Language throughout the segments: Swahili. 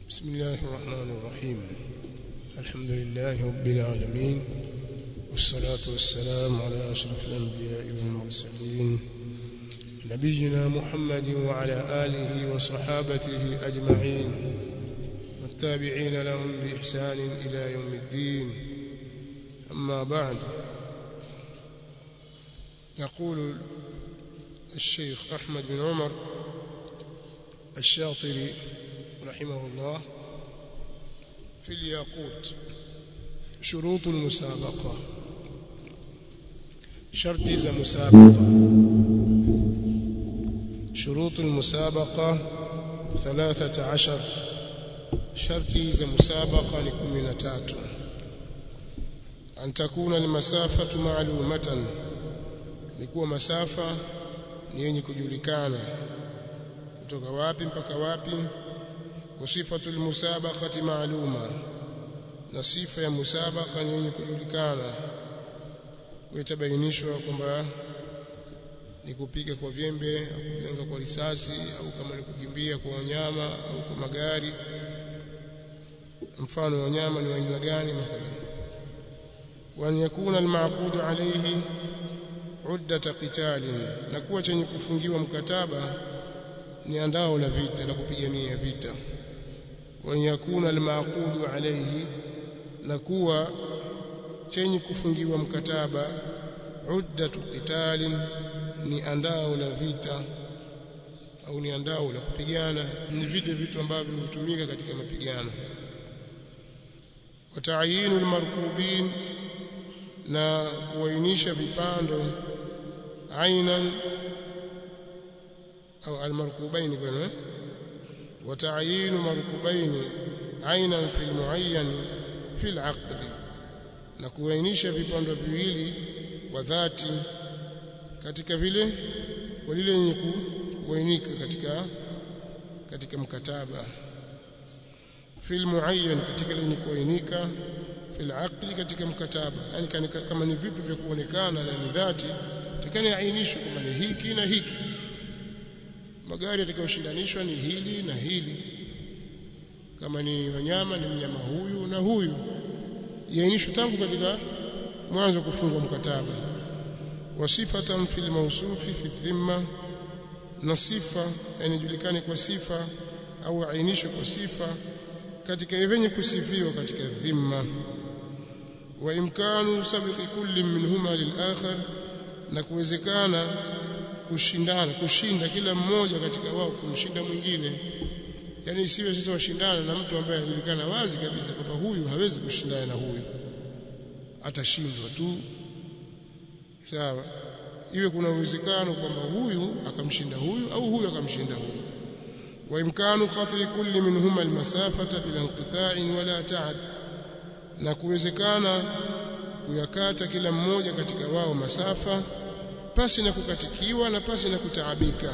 بسم الله الرحمن الرحيم الحمد لله رب العالمين والصلاة والسلام على أشرف الأنبياء والمرسلين نبينا محمد وعلى آله وصحابته أجمعين والتابعين لهم بإحسان إلى يوم الدين أما بعد يقول الشيخ أحمد بن عمر الشاطري رحمه الله في الياقوت شروط المسابقة شرط ذا مسابقة شروط المسابقة ثلاثة عشر شرط ذا مسابقة لكم تاتو أن تكون المسافة معلومة لكوا مسافة ni yenye kujulikana kutoka wapi mpaka wapi wasifatu almusabaqati maaluma na sifa ya musabaqa ni yenye kujulikana itabainishwa kwamba ni kupiga kwa vyembe au kulenga kwa risasi au kama ni kukimbia kwa wanyama au kwa magari mfano wa wanyama ni aina gani mathalan wa an yakuna almaqud alayhi uddata qitalin na kuwa chenye kufungiwa mkataba ni andao la vita la kupigania vita wa yakuna almaqudu alayhi na kuwa chenye kufungiwa mkataba uddatu qitalin ni andao la vita au ni andao la kupigana ni vile vitu ambavyo hutumika katika mapigano wa ta'yinu almarkubin na kuainisha vipando ainan au almarkubaini bwana wa ta'yin markubaini ainan fi almuayyan fi alaqd na kuainisha vipando viwili kwa dhati katika vile kwa lile lenye kuainika katika katika mkataba fi almuayyan katika lenye kuainika fi alaqd katika mkataba yani kama ni vitu vya kuonekana na ni dhati takani ainishwe kama ni hiki na hiki magari yatakayoshindanishwa ni hili na hili kama ni wanyama ni mnyama huyu na huyu yainishwe tangu katika mwanzo kufungwa mkataba wasifatan fil mawsufi fi dhimma na sifa yanajulikane kwa sifa au ainishwe kwa sifa katika yenye kusifiwa katika dhimma wa imkanu sabiqi kulli minhuma lil akhar na kuwezekana kushindana kushinda kila mmoja katika wao kumshinda mwingine yani isiwe sasa washindana na mtu ambaye anajulikana wazi kabisa kwamba huyu hawezi kushindana na huyu atashindwa tu sawa iwe kuna uwezekano kwamba huyu akamshinda huyu au huyu akamshinda huyu wa imkanu qat'i kulli minhuma almasafata bila inqita'in wala ta'ab na kuwezekana kuyakata kila mmoja katika wao masafa pasi na kukatikiwa na pasi na kutaabika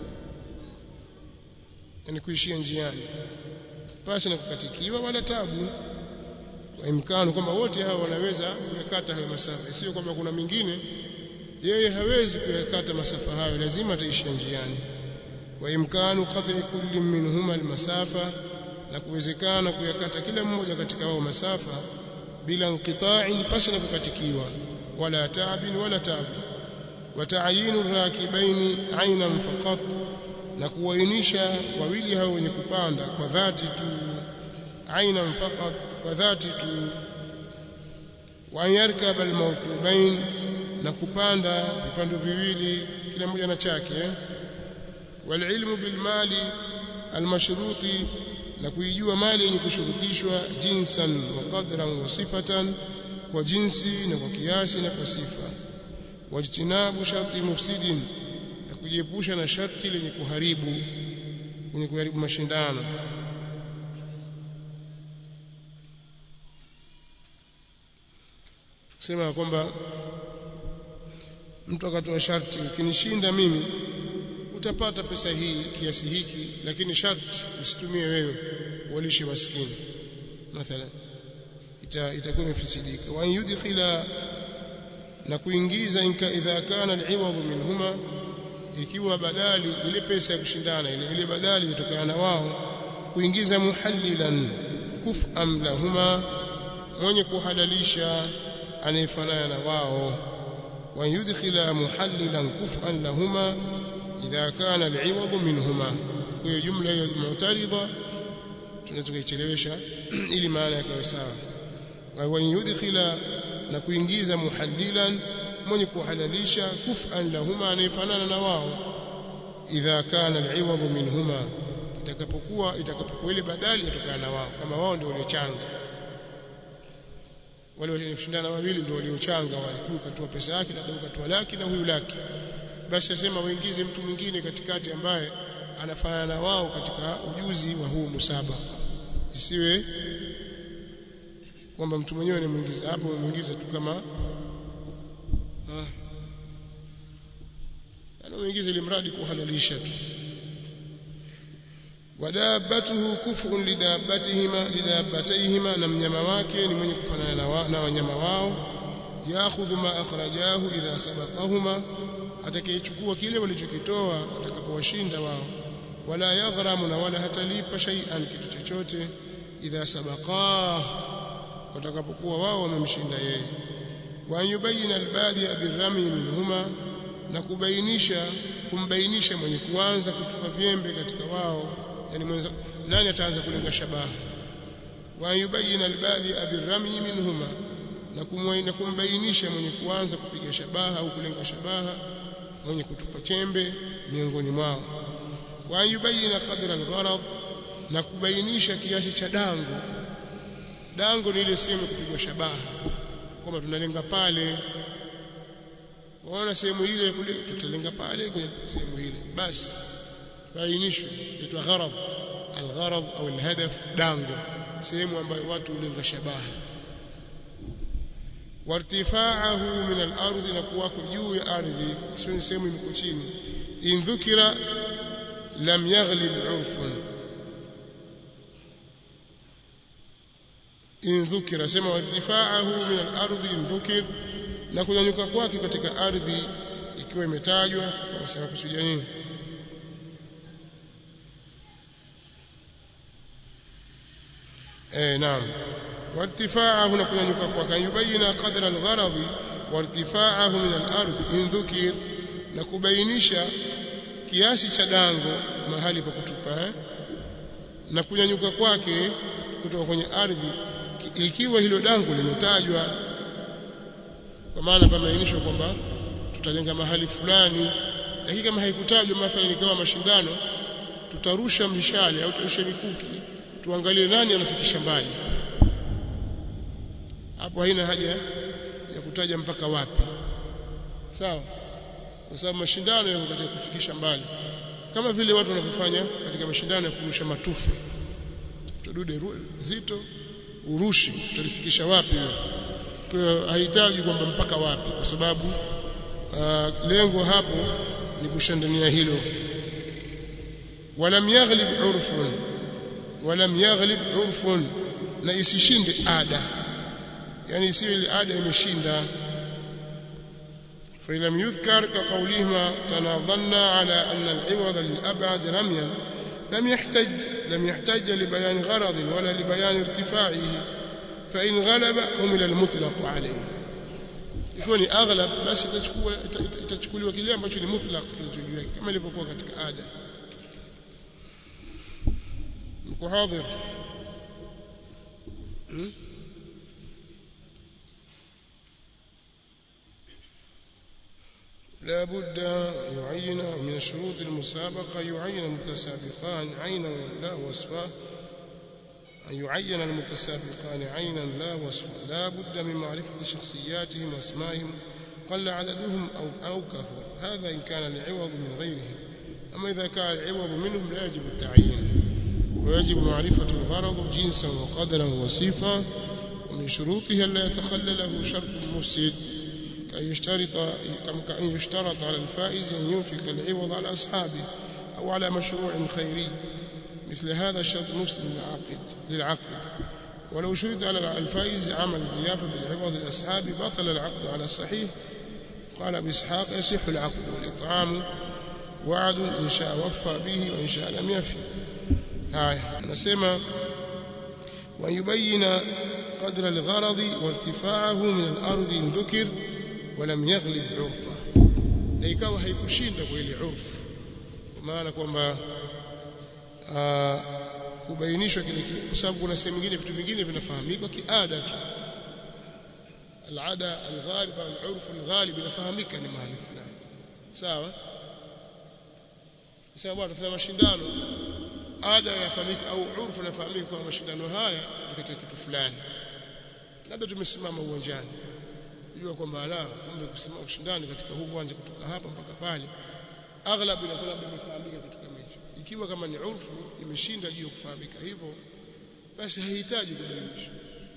yani kuishia njiani pasi na kukatikiwa wala tabu kwa imkano kwamba wote hao wanaweza kuyakata hayo masafa sio kwamba kuna mingine yeye hawezi kuyakata masafa hayo lazima ataishia njiani wa imkanu qat'i kulli minhuma almasafa na kuwezekana kuyakata kila mmoja katika wao masafa bila inqita'in pasi na kukatikiwa wala taabin wala tabu وتعيين الراكبين عينا فقط na kuwainisha wawili hao wenye kupanda kwa dhati tu aina faqat kwa dhati tu wa yarkab almawqubain na kupanda vipando viwili kila mmoja na chake walilmu bilmali almashruti na kuijua mali yenye kushurutishwa jinsan wa qadran wa sifatan kwa jinsi na kwa kiasi na kwa sifa wajtinabu sharti mufsidin na kujiepusha na sharti lenye kuharibu lenye kuharibu mashindano kusema kwamba mtu akatoa sharti ukinishinda mimi utapata pesa hii kiasi hiki lakini sharti usitumie wewe walishe maskini mathalan itakuwa imefisidika wa yudkhila na kuingiza inka idha kana al-iwad minhuma ikiwa badali ile pesa ya kushindana ile ile badali kutokana na wao kuingiza muhallilan kuf'am lahuma mwenye kuhalalisha anayefanana na wao wa yudkhila muhallilan kuf'an lahuma idha kana al'iwad minhuma hiyo jumla ya mu'tarida tunaweza kuichelewesha ili maana yake sawa wa yudkhila na kuingiza muhallilan mwenye kuhalalisha kuf'an lahuma anayefanana na wao idha kana al'iwad minhuma itakapokuwa itakapokuwa ile badali yatokana na wao kama wao ndio waliochanga wale walioshindana wawili ndio waliochanga wale huyu katoa pesa yake na huyu katoa laki na huyu laki basi asema waingize mtu mwingine katikati ambaye anafanana na wao katika ujuzi wa huu musaba isiwe kwamba mtu mwenyewe anamuingiza hapo muingiza tu kama ah anamuingiza ili mradi kuhalalisha tu wadabatuhu kufun lidabatihima lidabatayhima na mnyama wake ni mwenye kufanana na, wa, na wanyama wao yaakhudhu ma akhrajahu idha sabaqahuma atakayechukua kile walichokitoa atakapowashinda wao wala yaghramu na wala hatalipa shay'an kitu chochote idha sabaqah watakapokuwa wao wamemshinda yeye wa yubayina albadi birrami minhuma na kubainisha kumbainisha mwenye kuanza kutupa vyembe katika wao yani mwenza nani ataanza kulenga shabaha wa yubayina albadi birrami minhuma na kumwaina kumbainisha mwenye kuanza kupiga shabaha au kulenga shabaha mwenye kutupa chembe miongoni mwao wa yubayina qadra algharad na kubainisha kiasi cha dango dango ni ile sehemu kupigwa shabaha kwamba tunalenga pale waona sehemu ile kule tutalenga pale kwenye sehemu ile basi bainishwe itwa gharad algharad au alhadaf dango sehemu ambayo watu hulenga shabaha wartifaahu min al-ardh na kuwako juu ya ardhi sio ni sehemu iko chini in dhukira lam yaghlib urfun in dhukira sema wartifaahu min al-ardh in dhukir na kunyanyuka kwake katika ardhi ikiwa imetajwa wanasema kusudia nini eh naam وارتفاعه نكون kwake yubayina qadra al-gharad wartifaahu min al-ard in dhukir na kubainisha kiasi cha dango mahali pa kutupa eh? na kunyanyuka kwake kutoka kwenye ardhi ikiwa hilo dango limetajwa kwa maana pameainishwa kwamba tutalenga mahali fulani lakini kama haikutajwa mathalan ikawa mashindano tutarusha mishale au tutarusha mikuki tuangalie nani anafikisha mbali hapo haina haja ya kutaja mpaka wapi sawa kwa sababu mashindano yako katika kufikisha mbali kama vile watu wanavyofanya katika mashindano ya kurusha matufe tutadude zito urushi utalifikisha wapi kwa hahitaji kwamba mpaka wapi kwa sababu uh, lengo hapo ni kushindania hilo walam yaghlib urfun walam yaghlib urfun na isishinde ada yani isiwe ile ada imeshinda فلم يذكر كقولهما تناظلنا على أن العوض للأبعد رميا لم يحتج لم يحتج لبيان غرض ولا لبيان ارتفاعه فإن غلب حمل المطلق عليه يكون أغلب بس تشكوا تشكوا kile ambacho ni mutlaq kilichojueka kama ilivyokuwa katika ada mko hadhir لا بد يعين من شروط المسابقة يعين المتسابقان عينا لا وصفا أن يعين المتسابقان عينا لا وصفا لا بد من معرفة شخصياتهم واسمائهم قل عددهم أو, أو كثر هذا إن كان العوض من غيرهم أما إذا كان العوض منهم لا يجب التعيين ويجب معرفة الغرض جنسا وقدرا وصفا ومن شروطها لا يتخلله شرط مفسد كأن يشترط كأن يشترط على الفائز أن ينفق العوض على أصحابه أو على مشروع خيري مثل هذا الشرط مفسد للعقد للعقد ولو شرط على الفائز عمل ضيافة بالعوض لأصحابه بطل العقد على الصحيح قال أبو إسحاق يصح العقد والإطعام وعد إن شاء وفى به وإن شاء لم يفي haya anasema ويبين قدر الغرض وارتفاعه من الأرض إن ذكر ولم يغلب عرفه na ikawa haikushinda kwa ile urfu kwa maana kwamba kubainishwa kile kwa sababu kuna sehemu nyingine vitu vingine vinafahamika kiada tu alada alghalib alurf alghalib inafahamika ni mahali fulani sawa sasa bwana tunafanya mashindano ada yafahamika au urfu inafahamika kwa mashindano haya ni katika kitu fulani labda tumesimama uwanjani jua kwamba la kumbe kusimama kushindani katika huu uwanja kutoka hapa mpaka pale aghlabu inakuwa labda imefahamika kitu kama hicho ikiwa kama ni urfu imeshinda juu ya kufahamika hivyo basi haihitaji kubainisha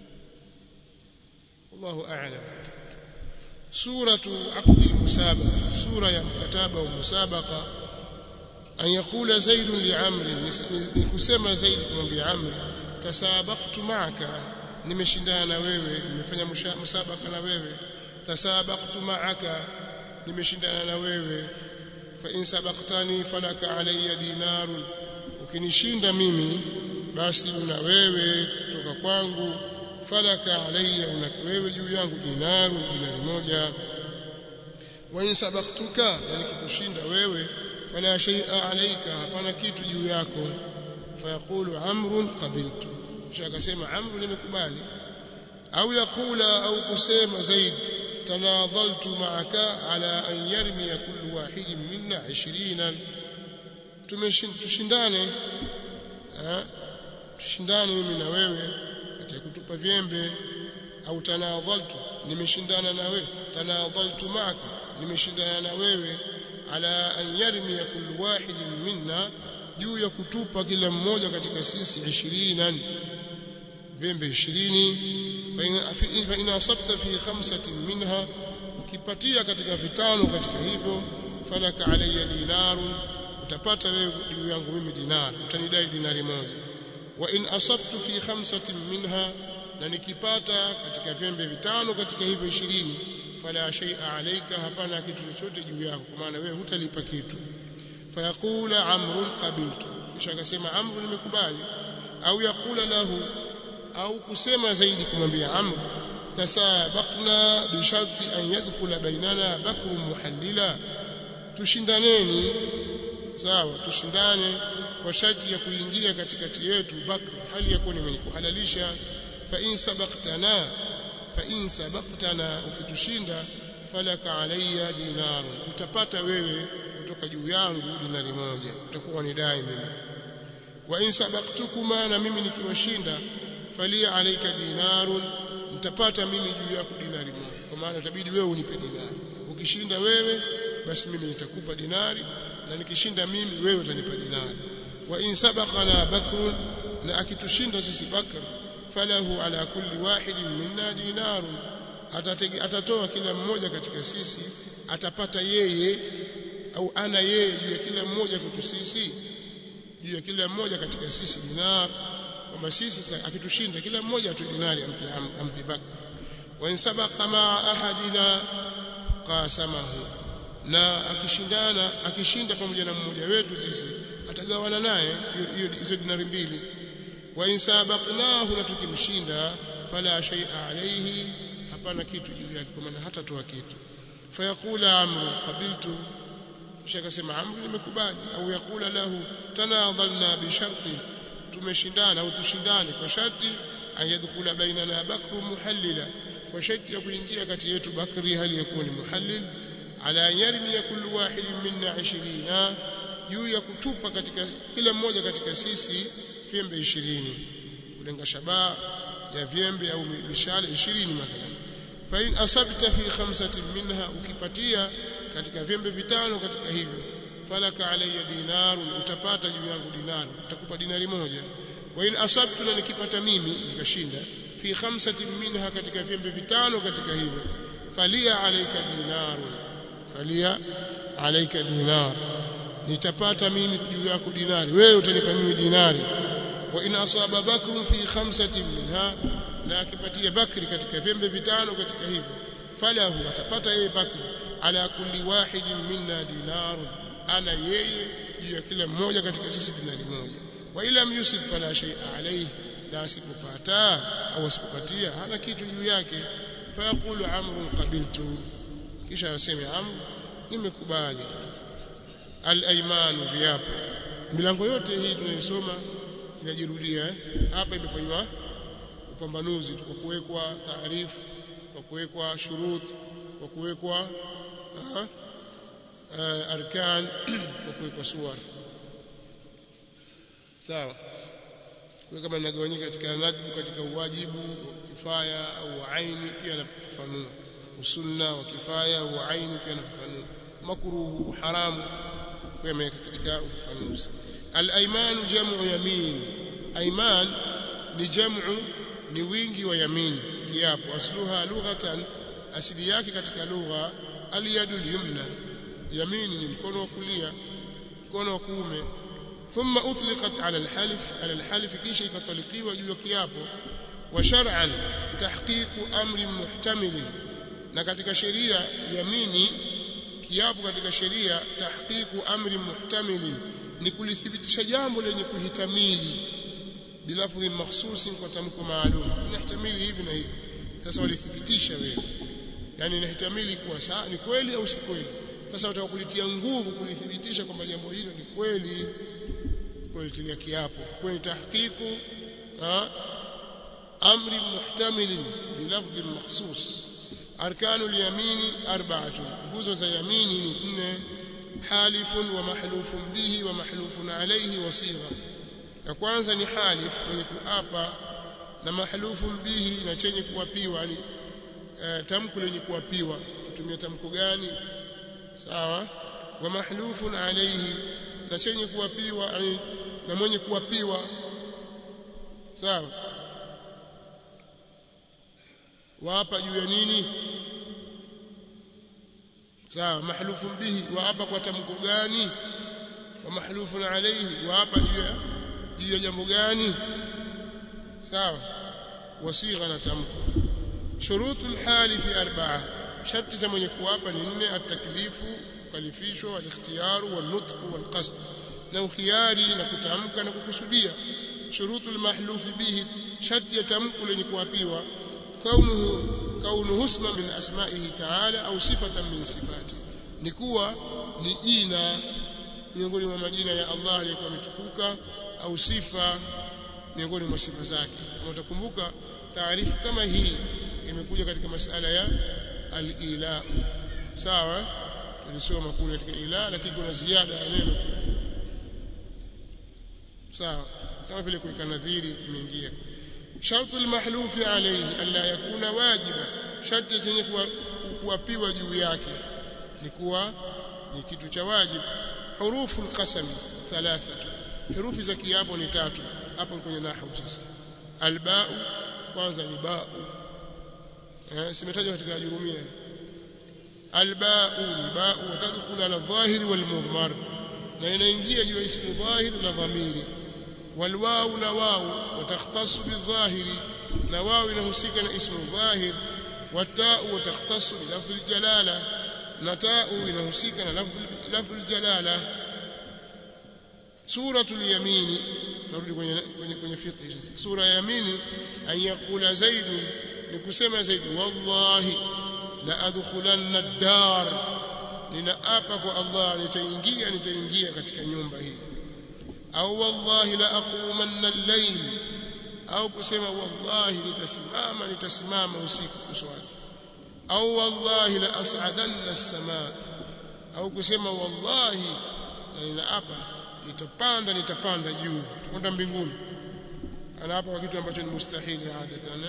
wallahu a'lam suratu aqd almusabaqa sura ya mkataba wa musabaqa an yaqula zaid li amr ni kusema zaid kumwambia amr tasabaqtu ma'aka nimeshindana na wewe nimefanya musabaka na wewe tasabaqtu ma'aka nimeshindana na wewe fa in sabaqtani falaka alayya dinarun ukinishinda mimi basi una wewe kutoka kwangu falaka alayya una wewe juu yangu dinaru dinari moja wa in sabaqtuka na nikikushinda wewe fala shay'a alayka hapana kitu juu yako fayaqulu amrun qabiltu kisha akasema amru nimekubali au yakula au kusema zaidi tanadhaltu ma'aka ala an yarmi kullu wahidin minna 20 tumeshindane tushindane mimi na wewe katika kutupa vyembe au tanadhaltu nimeshindana na wewe tanadhaltu ma'aka nimeshindana na wewe ala an yarmi kullu wahidin minna juu ya kutupa kila mmoja katika sisi 20 vyembe 20 fa in asabta fi khamsatin minha ukipatia katika vitano katika hivyo falaka alayya dinarun utapata wewe juu yangu mimi dinar utanidai dinari moja wa in asabtu fi khamsatin minha na nikipata katika vyembe vitano katika hivyo 20 fala shay'a alayka hapana kitu chochote juu yako kwa maana wewe hutalipa kitu fayaqula amrun qabiltu kisha akasema amru nimekubali au yakula lahu au kusema zaidi kumwambia amr tasabaqna bi sharti an yadkhula bainana bakru muhallila tushindaneni sawa tushindane kwa sharti ya kuingia katikati yetu bakr hali ya kuwa ni mwenye kuhalalisha fa in sabaqtana fa in sabaqtana ukitushinda falaka alayya dinar utapata wewe kutoka juu yangu dinari moja utakuwa ni dai mimi wa in sabaqtukuma na mimi nikiwashinda falia alayka dinarun mtapata mimi juu yako dinari moja kwa maana itabidi wewe unipe dinari ukishinda wewe basi mimi nitakupa dinari na nikishinda mimi wewe utanipa dinari wa in sabaqana bakrun na akitushinda sisi bakr falahu ala kulli wahidin minna dinarun atatoa kila mmoja katika sisi atapata yeye au ana yeye juu ya kila mmoja kwetu sisi juu ya kila mmoja katika sisi dinar kwamba sisi sasa akitushinda kila mmoja atoe dinari ampe ampe bakr wa in sabaqa ma ahadina qasamahu na akishindana akishinda pamoja na mmoja wetu sisi atagawana naye hiyo hizo dinari mbili wa in sabaqnahu na tukimshinda fala shay'a alayhi hapana kitu juu yake kwa maana hatatoa kitu fayaqula amru qabiltu kisha akasema amru nimekubali au yakula lahu tanadhalna bi sharti tumeshindana au tushindane kwa sharti ayadkhula bainana bakru muhallila kwa sharti ya kuingia kati yetu bakri hali ya kuwa ni muhallil ala yarmi kullu wahidin minna 20 juu ya kutupa katika kila mmoja katika sisi vyembe 20 kulenga shabaha ya vyembe au mishale 20 mathalan fa in asabta fi khamsatin minha ukipatia katika vyembe vitano katika hivyo falaka alayya dinarun utapata juu yangu dinari utakupa dinari moja wa in asabtu na nikipata mimi nikashinda fi khamsatin minha katika vyembe vitano katika hivyo falia alayka dinarun falia alayka dinar nitapata mimi juu yako dinari wewe utanipa mimi dinari wa in asaba bakrun fi khamsatin minha na akipatia bakri katika vyembe vitano katika hivyo falahu atapata yeye bakri ala kulli wahidin minna dinarun ana yeye juu ya kila mmoja katika sisi dinari moja wa ila yusib fala shay'a alayhi na asipopata au asipopatia hana kitu juu yake fayaqulu amru qabiltu kisha anasema amru nimekubali al-ayman viapo milango yote hii tunayosoma inajirudia eh? hapa imefanywa upambanuzi kwa kuwekwa taarifu kwa kuwekwa shurut kwa kuwekwa arkan kwa kuwekwa suwar sawa kwa kama inagawanyika katika nadhbu katika uwajibu kifaya au aini pia anafafanua usunna wa kifaya au aini pia anafafanua makruhu haramu pia ameweka katika ufafanuzi al-ayman jam'u yamin ayman ni jam'u ni wingi wa yamin kiapo asluha lughatan asili yake katika lugha al-yadu al-yumna yamin ni mkono wa kulia mkono wa kuume ثم أطلقت على الحلف على الحلف kisha ikatalikiwa juu ya kiapo wa shar'an tahqiqu amri muhtamil na katika sheria yamini kiapo katika sheria tahqiqu amri muhtamil ni kulithibitisha jambo lenye kuhitamili bilafdhi makhsusi kwa tamko maalum inahtamili hivi na hivi sasa walithibitisha wewe yani inahitamili kuwa sawa ni kweli au si kweli sasa watakulitia nguvu kulithibitisha kwamba jambo hilo ni kweli kulitilia kiapo kwani tahqiqu amri muhtamil bilafdhi makhsus arkanu al-yamini arba'atun nguzo za yamini ni nne halifun wa mahlufun bihi wa mahlufun alayhi wa sigha ya kwanza ni halif mwenye kuapa na mahlufun bihi na chenye kuapiwa ni e, tamko lenye kuapiwa tutumia tamko gani sawa wa mahlufun alayhi na chenye kuapiwa na mwenye kuapiwa sawa waapa juu ya nini sawa mahlufun bihi waapa kwa tamko gani wa mahlufun alayhi waapa juu ya juu ya jambo gani sawa wasigha na tamko shurutu alhalifi arba'a sharti za mwenye kuapa ni nne ataklifu kalifishwa walikhtiyaru wanutqu walqasd na ukhiari na kutamka na kukusudia shurutu almahlufi bihi sharti ya tamko lenye kuapiwa kaunuhu kaunuhu isma min asma'ihi ta'ala au sifatan min sifati ni kuwa ni jina miongoni mwa majina ya Allah aliyekuwa ametukuka au sifa miongoni mwa sifa zake kama utakumbuka taarifu kama hii imekuja katika masala ya al-ila sawa tulisoma kule katika ila lakini kuna ziada ya neno sawa kama vile kuweka nadhiri imeingia shartu almahlufi alayhi alla yakuna wajiba sharti chenye kuapiwa juu yake ni kuwa ni kitu cha wajibu hurufu alqasam thalathatu herufi za kiapo ni tatu hapo kwenye nahwu sasa albau kwanza ni bau eh simetajwa katika jurumia albau ni bau tadkhulu ala dhahiri wal mudmar na inaingia juu ya ismu dhahir na dhamiri والواو na واو وتختص بالظاهر na واو inahusika na ismu dhahir والتاء وتختص بلفظ الجلاله na تاء inahusika na lafdh الجلاله سوره اليمين turudi kwenye kwenye kwenye fiqh sasa sura ya yamini an yaqula zaid ni kusema zaid wallahi la adkhulanna ad-dar ninaapa kwa Allah nitaingia nitaingia katika nyumba hii au wallahi la aqumanna al-layl au kusema wallahi nitasimama nitasimama usiku kuswali au wallahi la as'adanna as-samaa au kusema wallahi ninaapa nitapanda nitapanda juu kwenda mbinguni anaapa kwa kitu ambacho ni mustahili adatan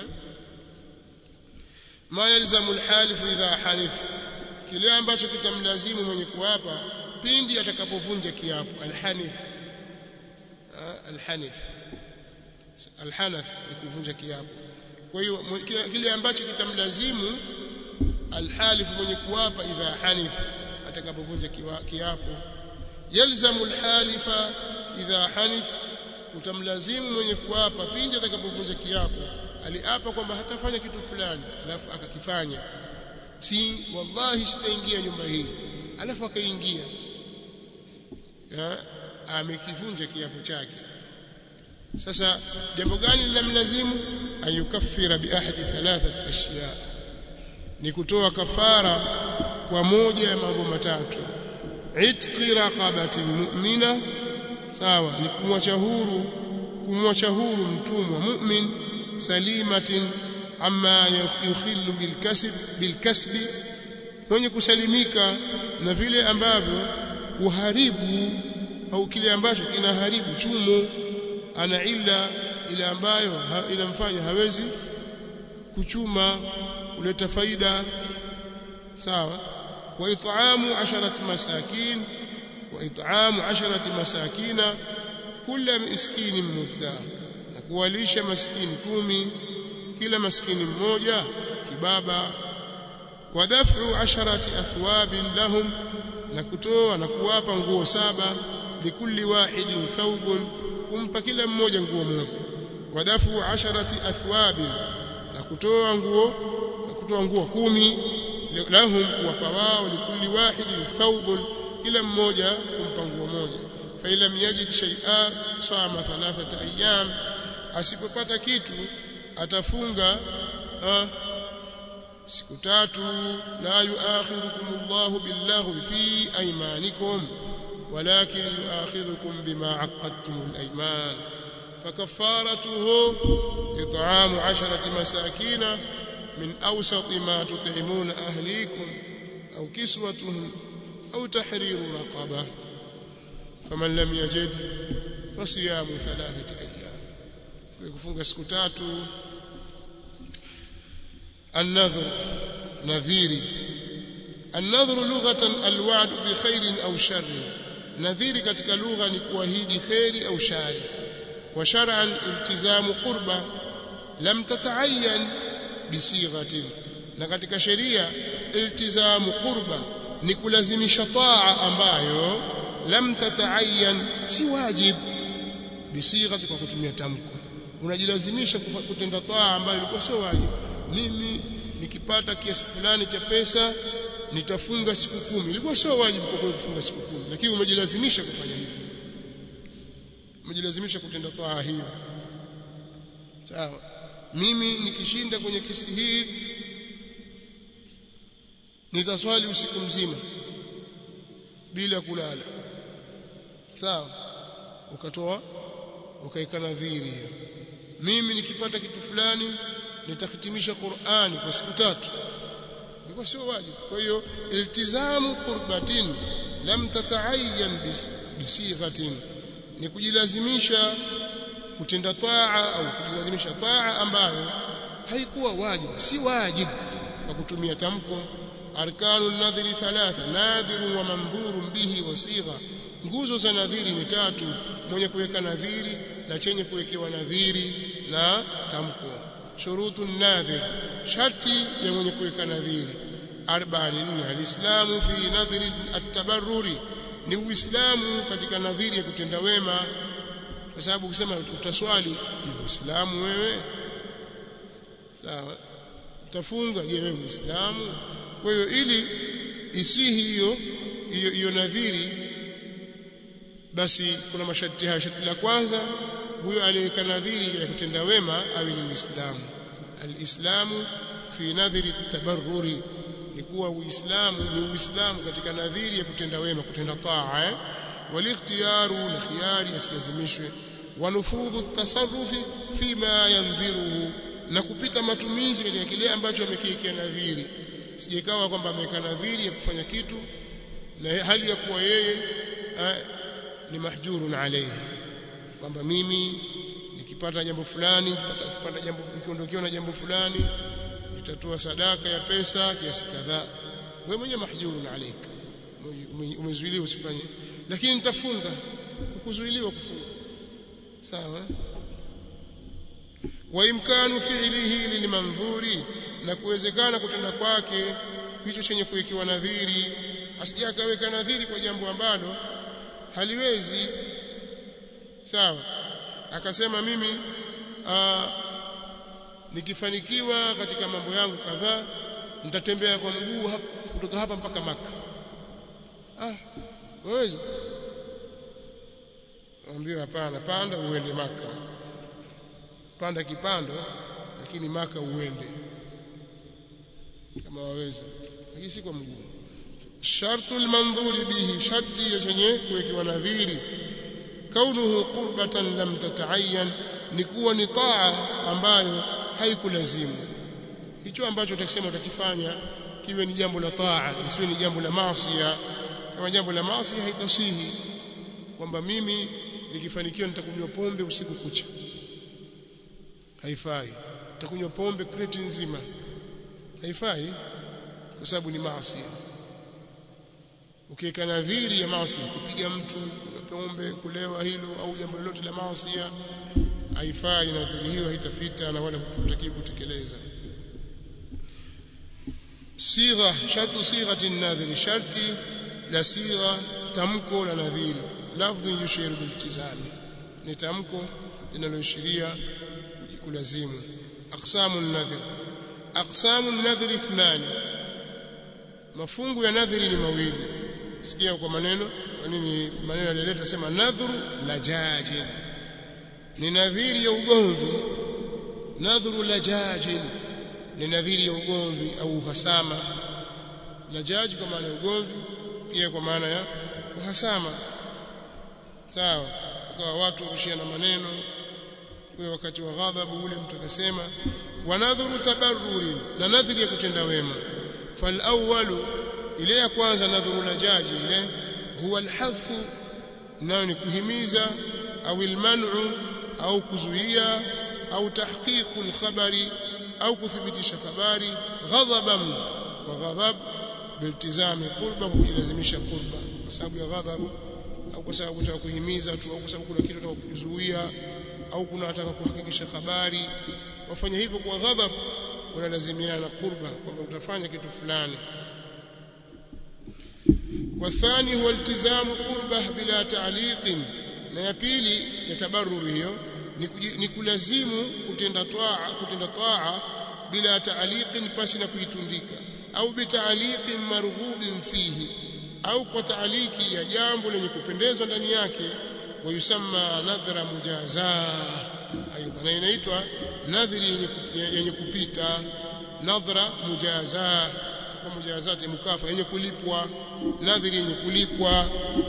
ma yalzamu al-halif idha hanith kile ambacho kitamlazimu mwenye kuapa pindi atakapovunja kiapo al-hanith alhanith alhanath ni kuvunja kiapo kwa hiyo kile ambacho kitamlazimu alhalif mwenye kuapa idha hanith atakapovunja kiapo yalzamu alhalifa idha hanith utamlazimu mwenye kuapa pindi atakapovunja kiapo aliapa kwamba hatafanya kitu fulani alafu akakifanya si wallahi sitaingia nyumba hii alafu akaingia amekivunja kiapo chake sasa jambo gani linamlazimu ayukaffira bi ahadi thalathat ashya ni kutoa kafara kwa moja ya mambo matatu itqi raqabati mu'mina sawa ni kumwacha huru kumwacha huru mtumwa mu'min salimatin amma yukhillu bilkasb bilkasbi mwenye kusalimika na vile ambavyo uharibu au kile ambacho kinaharibu chumo ana illa ile ambayo ha, inamfanya hawezi kuchuma kuleta faida sawa wa it'amu asharati masakin wa it'amu asharati masakina kila miskini mudda na kuwalisha maskini kumi kila maskini mmoja kibaba wa daf'u asharati athwabin lahum na kutoa na kuwapa nguo saba likulli wahidin thawbun kumpa kila mmoja nguo moja wa daf'u asharati athwabin na kutoa nguo na kutoa nguo kumi lahum kuwapa wao likulli wahidin thawbun kila mmoja kumpa nguo moja fa lam yajid shay'a sama thalathata ayyam asipopata kitu atafunga uh, siku tatu la yuakhirukum Allahu billaghwi fi aymanikum walakin yuakhirukum bima aqadtum al-ayman فكفارته إطعام عشرة مساكين من أوسط ما تطعمون أهليكم أو كسوتهم أو تحرير رقبة فمن لم يجد فصيام ثلاثة أيام ويكفون سكتات النذر نذيري النذر لغة الوعد بخير أو شر نذيري katika lugha ni kuahidi khairi au shari wa shar'an iltizamu qurba lam tata'ayyan bisighatin na katika sheria iltizamu qurba ni kulazimisha taa ambayo lam tata'ayyan si wajib bisighati kwa kutumia tamko unajilazimisha kutenda taa ambayo ilikuwa sio wajib mimi nikipata kiasi fulani cha pesa nitafunga siku kumi ilikuwa sio wajibu kwa kufunga siku kumi lakini umejilazimisha kufanya hivyo umejilazimisha kutenda taa hiyo sawa mimi nikishinda kwenye kesi hii nitaswali usiku mzima bila kulala sawa ukatoa ukaika nadhiri mimi nikipata kitu fulani nitahitimisha Qur'ani kwa siku tatu ilikuwa sio wajibu kwa hiyo iltizamu qurbatin lam tata'ayyan bisighatin ni kujilazimisha kutenda taa au kujilazimisha taa ambayo haikuwa wajibu si wajibu kwa kutumia tamko arkanu nadhiri thalatha nadhiru wa mandhurun bihi wa sigha nguzo za nadhiri ni tatu mwenye kuweka nadhiri na chenye kuwekewa nadhiri na tamko shurutu nadhir sharti ya mwenye kuweka nadhiri arba'in alislamu fi nadhiri at-tabarruri ni uislamu katika nadhiri ya kutenda wema kwa sababu ukisema utaswali ni muislamu wewe sawa utafunga je wewe muislamu kwa hiyo ili isihi hiyo hiyo hiyo nadhiri basi kuna masharti haya sharti la kwanza huyo aliyeka nadhiri ya kutenda wema awe ni muislamu alislamu fi nadhiri tabarruri ni kuwa uislamu ni uislamu katika nadhiri ya kutenda wema kutenda taa eh? walikhtiyaru na khiyari asilazimishwe wanufudhu tasarrufi fima yandhiruhu na kupita matumizi katika kile ambacho amekiwekea nadhiri sijekawa kwamba ameweka nadhiri ya kufanya kitu na hali ya kuwa yeye eh, ni mahjurun alayhi kwamba mimi nikipata jambo fulani nikipata jambo nikiondokewa na jambo fulani nitatoa sadaka ya pesa kiasi kadhaa wewe mwenyewe mahjurun alayka umezuiliwa usifanye lakini nitafunga ukuzuiliwa kufunga sawa wa imkanu fi'lihi lilmandhuri na kuwezekana kutenda kwake hicho chenye kuwekewa nadhiri asije akaweka nadhiri kwa jambo ambalo haliwezi sawa akasema mimi aa, nikifanikiwa katika mambo yangu kadhaa nitatembea kwa mguu hapa kutoka hapa mpaka maka ah waweza Waambiwa hapana, panda uende Maka. panda kipando lakini maka uende kama waweza lakini si kwa mguu shartu almandhuri bihi sharti ya chenye kuwekewa nadhiri kaunuhu qurbatan lam tata'ayyan ni kuwa ni taa ambayo haikulazimu hicho ambacho utakisema utakifanya kiwe ni jambo la taa isiwe ni jambo la maasi kama jambo la maasi haitasihi kwamba mimi nikifanikiwa nitakunywa pombe usiku kucha haifai nitakunywa pombe kreti nzima haifai kwa sababu ni maasi ukiweka nadhiri ya maasi kupiga mtu pombe kulewa hilo au jambo lolote la maasi haifai nadhiri hiyo haitapita na wala hutakiwi kutekeleza sigha shartu sighati nadhiri sharti la sigha tamko la nadhiri lafdhi yushiru biltizami ni tamko linaloashiria kulazimu aqsamu nadhir aqsamu nadhir ithnani mafungu ya nadhiri ni mawili sikia kwa maneno kwa nini maneno yalileta sema nadhru lajaji ni nadhiri ya ugomvi nadhru lajaji ni nadhiri ya ugomvi au uhasama lajaji kwa maana ya ugomvi pia kwa maana ya uhasama sawa kwa watu warushiana maneno kwa wakati wa ghadhabu ule mtu akasema wanadhuru tabarruri na nadhiri ya kutenda wema fal awwalu ile ya kwanza nadhuru lajaji ile huwa alhathu nayo ni kuhimiza au alman'u au kuzuia au tahqiqu alkhabari au kuthibitisha habari ghadhaban wa ghadhab biltizami qurba kujilazimisha qurba kwa sababu ya ghadhab au kwa sababu unataka kuhimiza tu au kwa sababu kuna kitu unataka kuzuia au kuna unataka kuhakikisha habari wafanya hivyo kwa ghadhab unalazimiana na qurba kwamba utafanya kitu fulani والثاني هو التزام قربه بلا تعليق na ya pili ya tabarruri hiyo ni kulazimu kutenda toa kutenda toa bila taaliqin pasi na kuitundika au bitaaliqin marghubin fihi au kwa taaliki ya jambo lenye kupendezwa ndani yake wayusamma nadhra mujaza aidha na inaitwa nadhiri yenye, yenye kupita nadhra mujaza kwa mujazati mukafa yenye kulipwa nadhiri yenye kulipwa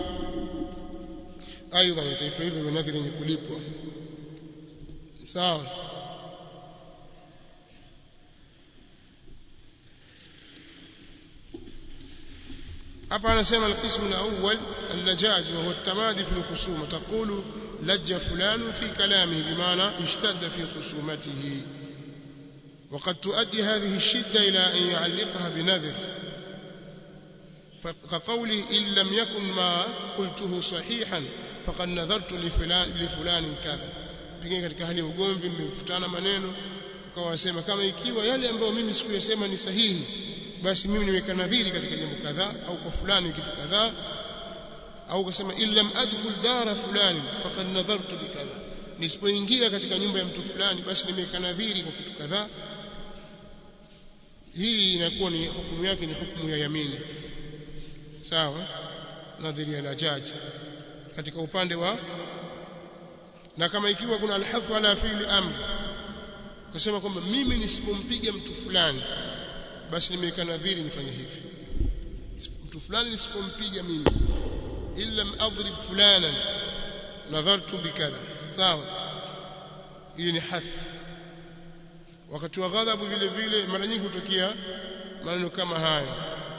aidha itaitwa hivyo nadhiri yenye kulipwa sawa hapa anasema alqismu alawwal allajaj wa huwa التمادي في الخصومه تقول لج فلان في كلامه بمعنى اشتد في خصومته وقد تؤدي هذه الشده الى ان يعلقها بنذر كقوله ان لم يكن ما قلته صحيحا فقد نذرت لفلان لفلان كذا pengine katika hali ya ugomvi mmefutana maneno ukawa wasema kama ikiwa yale ambayo mimi sikuyasema ni sahihi basi mimi niweka nadhiri katika jambo kadhaa au kwa fulani kitu kadhaa au ukasema illam adkhul dara fulani faqad nadhartu bikadha nisipoingia katika nyumba ya mtu fulani basi nimeweka nadhiri kwa kitu kadhaa hii inakuwa ni hukumu yake ni hukumu ya yamini sawa nadhiri ya lajaji katika upande wa na kama ikiwa kuna alhafu ala fi'li amri ukasema kwamba mimi nisipompiga mtu fulani basi nimeweka nadhiri nifanye hivi mtu fulani nisipompiga mimi illa adrib fulana nadhartu bikadha sawa hii ni hath wakati wa ghadhabu vile vile mara nyingi hutokea maneno kama haya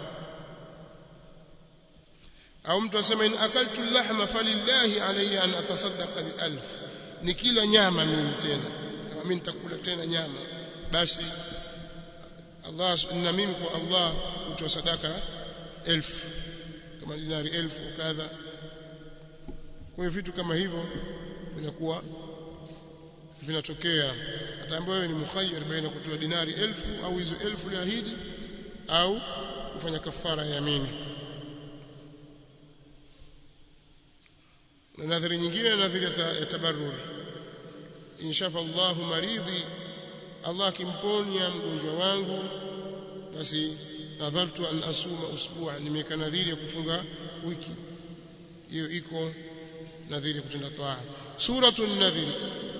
au mtu asema in akaltu lahma falillahi alayya an atasaddaqa bi alf nikila nyama mimi tena kama mimi nitakula tena nyama basi Allah na mimi kwa Allah utoa sadaka elfu kama dinari elfu kadha kwa hiyo vitu kama hivyo vinakuwa vinatokea ataambiwa wewe ni mukhayyar baina kutoa dinari elfu au hizo elfu liahidi au kufanya kafara ya yamini na nadhari nyingine na nadhari ya tabarruri inshafa Allahu maridhi Allah kimponya mgonjwa wangu basi nadhartu an asuma usbu'a nimeka nadhiri ya kufunga wiki hiyo iko nadhiri kutenda toa suratul nadhiri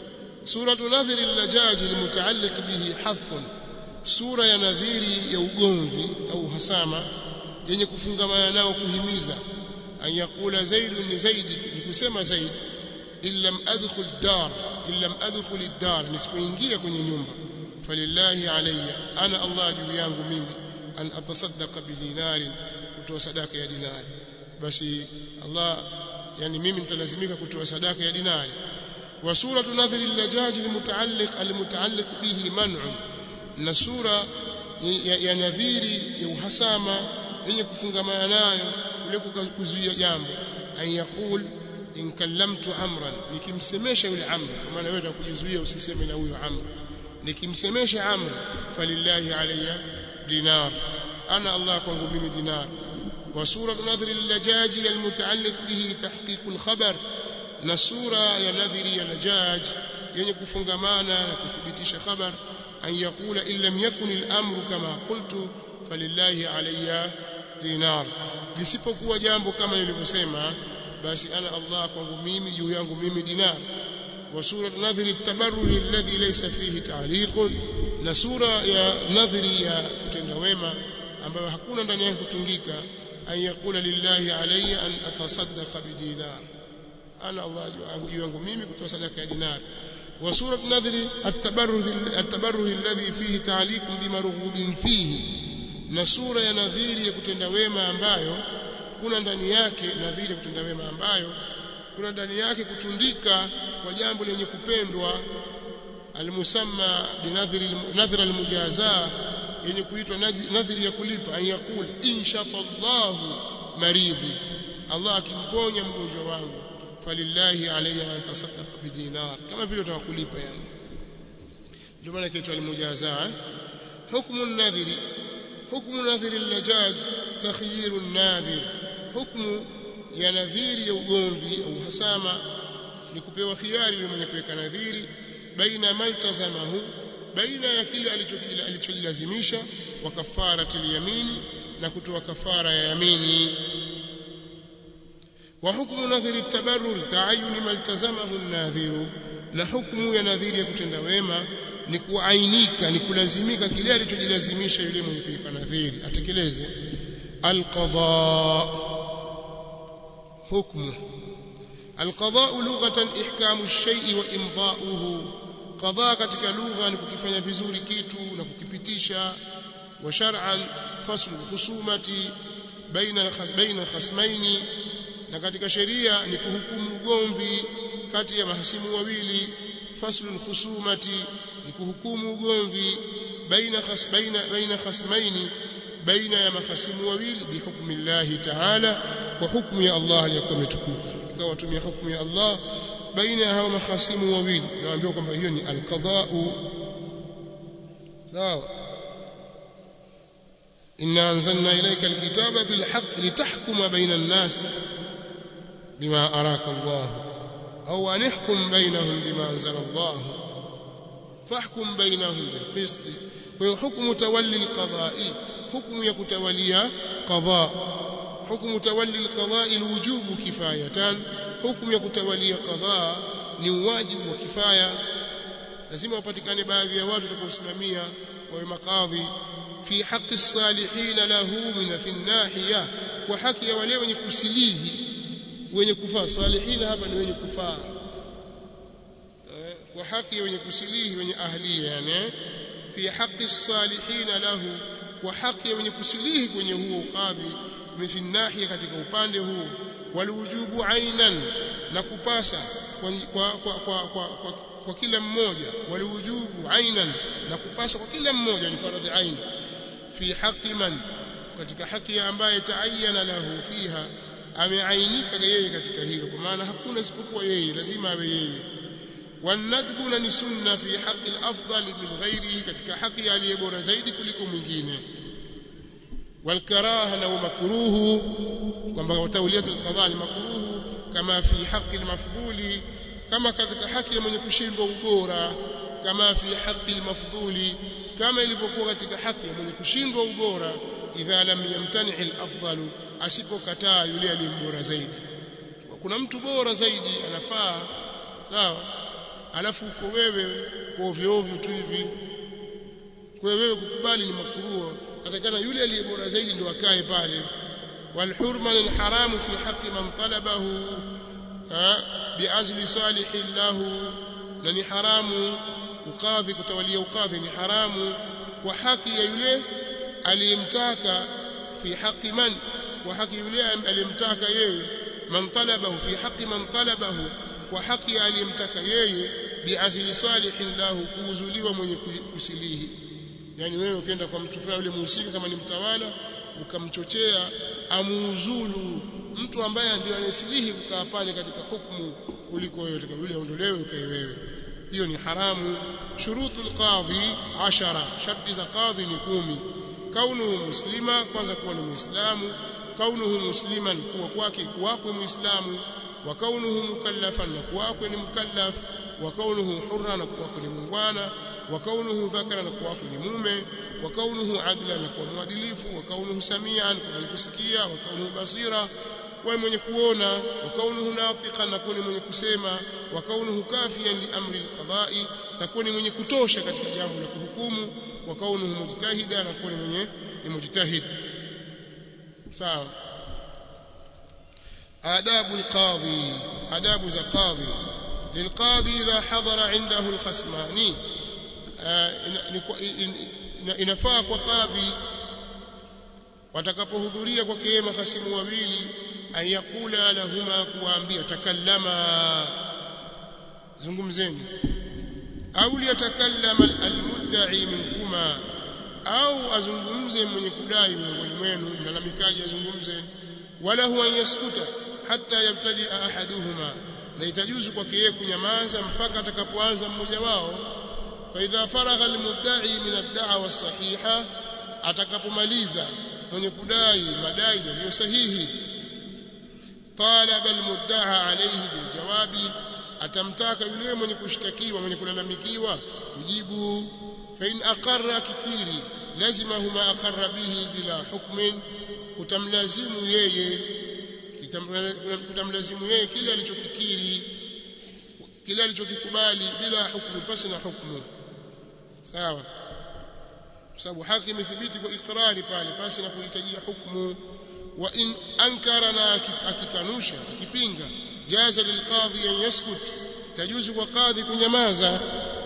suratu nadhiri al-lajaj al-mutaalliq bihi hathun sura ya nadhiri ya ugomvi au hasama yenye kufungamana nao kuhimiza an yakula zaid ni zaid ni kusema zaid illam adkhul dar illam adkhul ad-dar nisipoingia kwenye nyumba falillahi alayya ana Allah juu yangu mimi an atasaddaqa bidinari kutoa sadaka ya dinari basi Allah yani mimi nitalazimika kutoa sadaka ya dinari wa suratu nadhri al-lajaj al-mutaalliq al-mutaalliq bihi man'un na sura ya, ya nadhiri ya uhasama yenye kufungamana nayo ule kuzuia jambo an yaqul in kallamtu amran nikimsemesha yule amr kwa maana wewe utakujizuia usiseme na huyo amr nikimsemesha amr falillahi alayya dinar ana Allah kwangu mimi dinar wa suratu nadhri al-lajaji al-mutaalliq bihi tahqiq al-khabar na sura ya nadhiri ya lajaj yenye kufungamana na kuthibitisha khabar an yaqula in lam yakun al-amru kama qultu falillahi alayya dinar lisipokuwa jambo kama nilivyosema basi ana Allah kwangu mimi juu yangu mimi dinar wa sura nadhiri at-tabarruj alladhi laysa fihi ta'liq na sura ya nadhiri ya kutenda wema ambayo hakuna ndani yake kutungika an yaqula lillahi alayya an atasaddaqa bidinar ana Allah juu yangu mimi kutoa sadaka ya dinar wa sura nadhiri at-tabarruj at-tabarruj alladhi fihi ta'liq bimarghubin fihi na sura ya nadhiri ya kutenda wema ambayo kuna ndani yake nadhiri ya kutenda wema ambayo kuna ndani yake kutundika kwa jambo lenye kupendwa almusamma binadhiri nadhira almujaza yenye kuitwa nadhiri ya kulipa an yaqul inshafa Allah maridhi Allah akimponya mgonjwa wangu falillahi alayya an tasaddaqa bidinar kama vile utakulipa yani ndio maana kiitwa almujaza hukmu an-nadhiri hukmu nadhiri al-lajaj takhyiru an-nadhir hukmu ya nadhiri ya ugomvi au hasama ni kupewa khiari yule mwenye kuweka nadhiri baina maltazamahu baina ya kile alichojilazimisha wa kafarati yamini na kutoa kafara ya yamini wa hukmu nadhiri tabarrur taayuni maltazamahu an-nadhiru na hukmu ya nadhiri ya kutenda wema ni kuainika ni kulazimika kile alichojilazimisha yule mwenye kuweka nadhiri atekeleze alqada hukmu alqada lughatan ihkamu ash-shay'i wa imda'uhu qada katika lugha ni kukifanya vizuri kitu na kukipitisha wa shar'an faslu khusumati baina baina khasmaini na katika sheria ni kuhukumu ugomvi kati ya mahasimu wawili faslu khusumati ni kuhukumu ugomvi baina khas baina baina khasmaini baina ya mahasimu wawili bihukmi Allah ta'ala kwa hukumu ya Allah aliyokuwa imetukuka ikawa tumia hukumu ya Allah baina ya hao mahasimu wawili naambiwa kwamba hiyo ni alqada'u sawa inna anzalna ilayka alkitaba bilhaqq litahkuma baina an-nas bima araka Allah au an ihkum bainahum bima anzala Allah fahkum bainahum bilqist kwa hiyo hukumu tawalli alqada'i hukumu ya kutawalia qada hukumu tawalli alqada'i alwujubu kifayatan hukumu ya kutawalia qada ni wajibu wa kifaya lazima wapatikane baadhi ya watu watakaosimamia wawe makadhi fi haqqi as-salihin lahu min fi nahiya kwa haki ya wale wenye kusilihi wenye kufaa salihin hapa ni wenye kufaa kwa haki ya wenye kusilihi wenye ahliya yani fi haqqi as-salihin lahu kwa haki ya wenye kusilihi kwenye huo ukadhi fi nahiya katika upande huu waliwujubu ainan na kupasa kwa kwa kwa, kwa, kwa, kwa, kwa kila mmoja waliwujubu ainan na kupasa kwa kila mmoja ni faradhi ain fi haqqi man katika haki ya ambaye taayana lahu fiha ameainika yeye katika hilo kwa maana hakuna isipokuwa yeye lazima awe yeye wanadbu na ni sunna fi haqqi al-afdal min ghairihi katika haki aliye bora zaidi kuliko mwingine والكراهه لو مكروه kwamba tawliyat alqadha ni makruhu kama fi haqqi almafdhuli kama katika haki ya mwenye kushindwa ubora kama fi haqqi almafdhuli kama ilivyokuwa katika haki ya mwenye kushindwa ubora idha lam yamtani alafdalu asipokataa yule aliyembora zaidi kuna mtu bora zaidi anafaa sawa alafu uko wewe kwa ovyo ovyo tu hivi kwa wewe kukubali ni makruh atakana yule aliye bora zaidi ndio akae pale والحرمة الحرام في حق من طلبه بعزل صالح له لني حرام ukadhi kutawalia ukadhi ni haramu kwa haki ya yule aliyemtaka fi haqi man kwa haki yule aliyemtaka yeye man talabahu fi haqi man talabahu kwa haki aliyemtaka yeye biazli salihin lahu kuuzuliwa mwenye kusilihi yani wewe ukienda kwa mtu fulani yule muhusika kama ni mtawala ukamchochea amuuzulu mtu ambaye ndio anasilihi kukaa pale katika hukumu kuliko wewe yule aondolewe ukae wewe hiyo ni haramu shurutu alqadhi 10 sharti za qadhi ni kumi kaunuhu muslima kwanza kuwa ni muislamu kaunuhu musliman kuwa kwake kuwakwe muislamu wa kaunuhu mukallafan na kuwakwe ni mukallaf wa kaunuhu hurra na kuwakwe ni mungwana wa kaunuhu dhakara na kuwakwe ni mume wa kaunuhu adla na kuwa mwadilifu wa kaunuhu samian kwa kusikia wa kaunuhu basira kuwa mwenye kuona wa kaunuhu natiqan na kuwa mwenye kusema wa kaunuhu kafiyan li amri alqada'i na kuwa mwenye kutosha katika jambo la kuhukumu wa kaunuhu mujtahida na kuwa mwenye ni mujtahid sawa adabu alqadhi adabu za qadhi للقاضي إذا حضر عنده الخصمان inafaa kwa kadhi watakapohudhuria kwake yeye mahasimu wawili ayakula lahuma kuwaambia takallama zungumzeni au liyatakallama almudda'i minkuma au azungumze mwenye kudai miongoni mwenu mlalamikaji azungumze wala huwa yaskuta hata yabtadi ahaduhuma na itajuzu kwake yeye kunyamaza mpaka atakapoanza mmoja wao فإذا فرغ المدعي من الدعوى الصحيحة atakapomaliza mwenye kudai madai yaliyo sahihi talaba almudda'a alayhi biljawabi atamtaka yule mwenye kushtakiwa mwenye kulalamikiwa kujibu fa in aqarra kikiri lazima huma aqarra bihi bila hukmin kutamlazimu yeye kutamlazimu yeye kile alichokikiri kile alichokikubali bila hukumu pasi na hukumu sawa sababu haki imethibiti kwa ikrari pale pasi na kuhitajia hukumu wa in ankara na akikanusha akipinga jaza lilqadhi an yaskut tajuzu kwa qadhi kunyamaza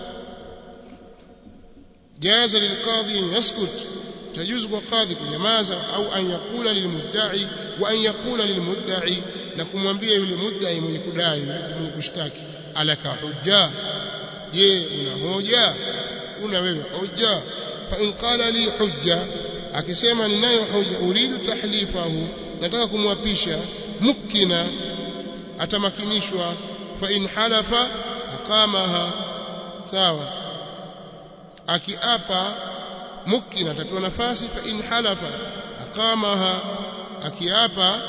jaza lilqadhi an yaskut tajuzu kwa qadhi kunyamaza au an yakula lilmudda'i wa an yakula lilmudda'i na kumwambia yule mudda'i mwenye kudai mwenye kushtaki alaka hujja je una hoja una wewe hujja fa in qala li hujja akisema ninayo hoja uridu tahlifahu nataka kumwapisha mukina atamakinishwa fa in halafa aqamaha sawa akiapa mukina atapewa nafasi fa in halafa aqamaha akiapa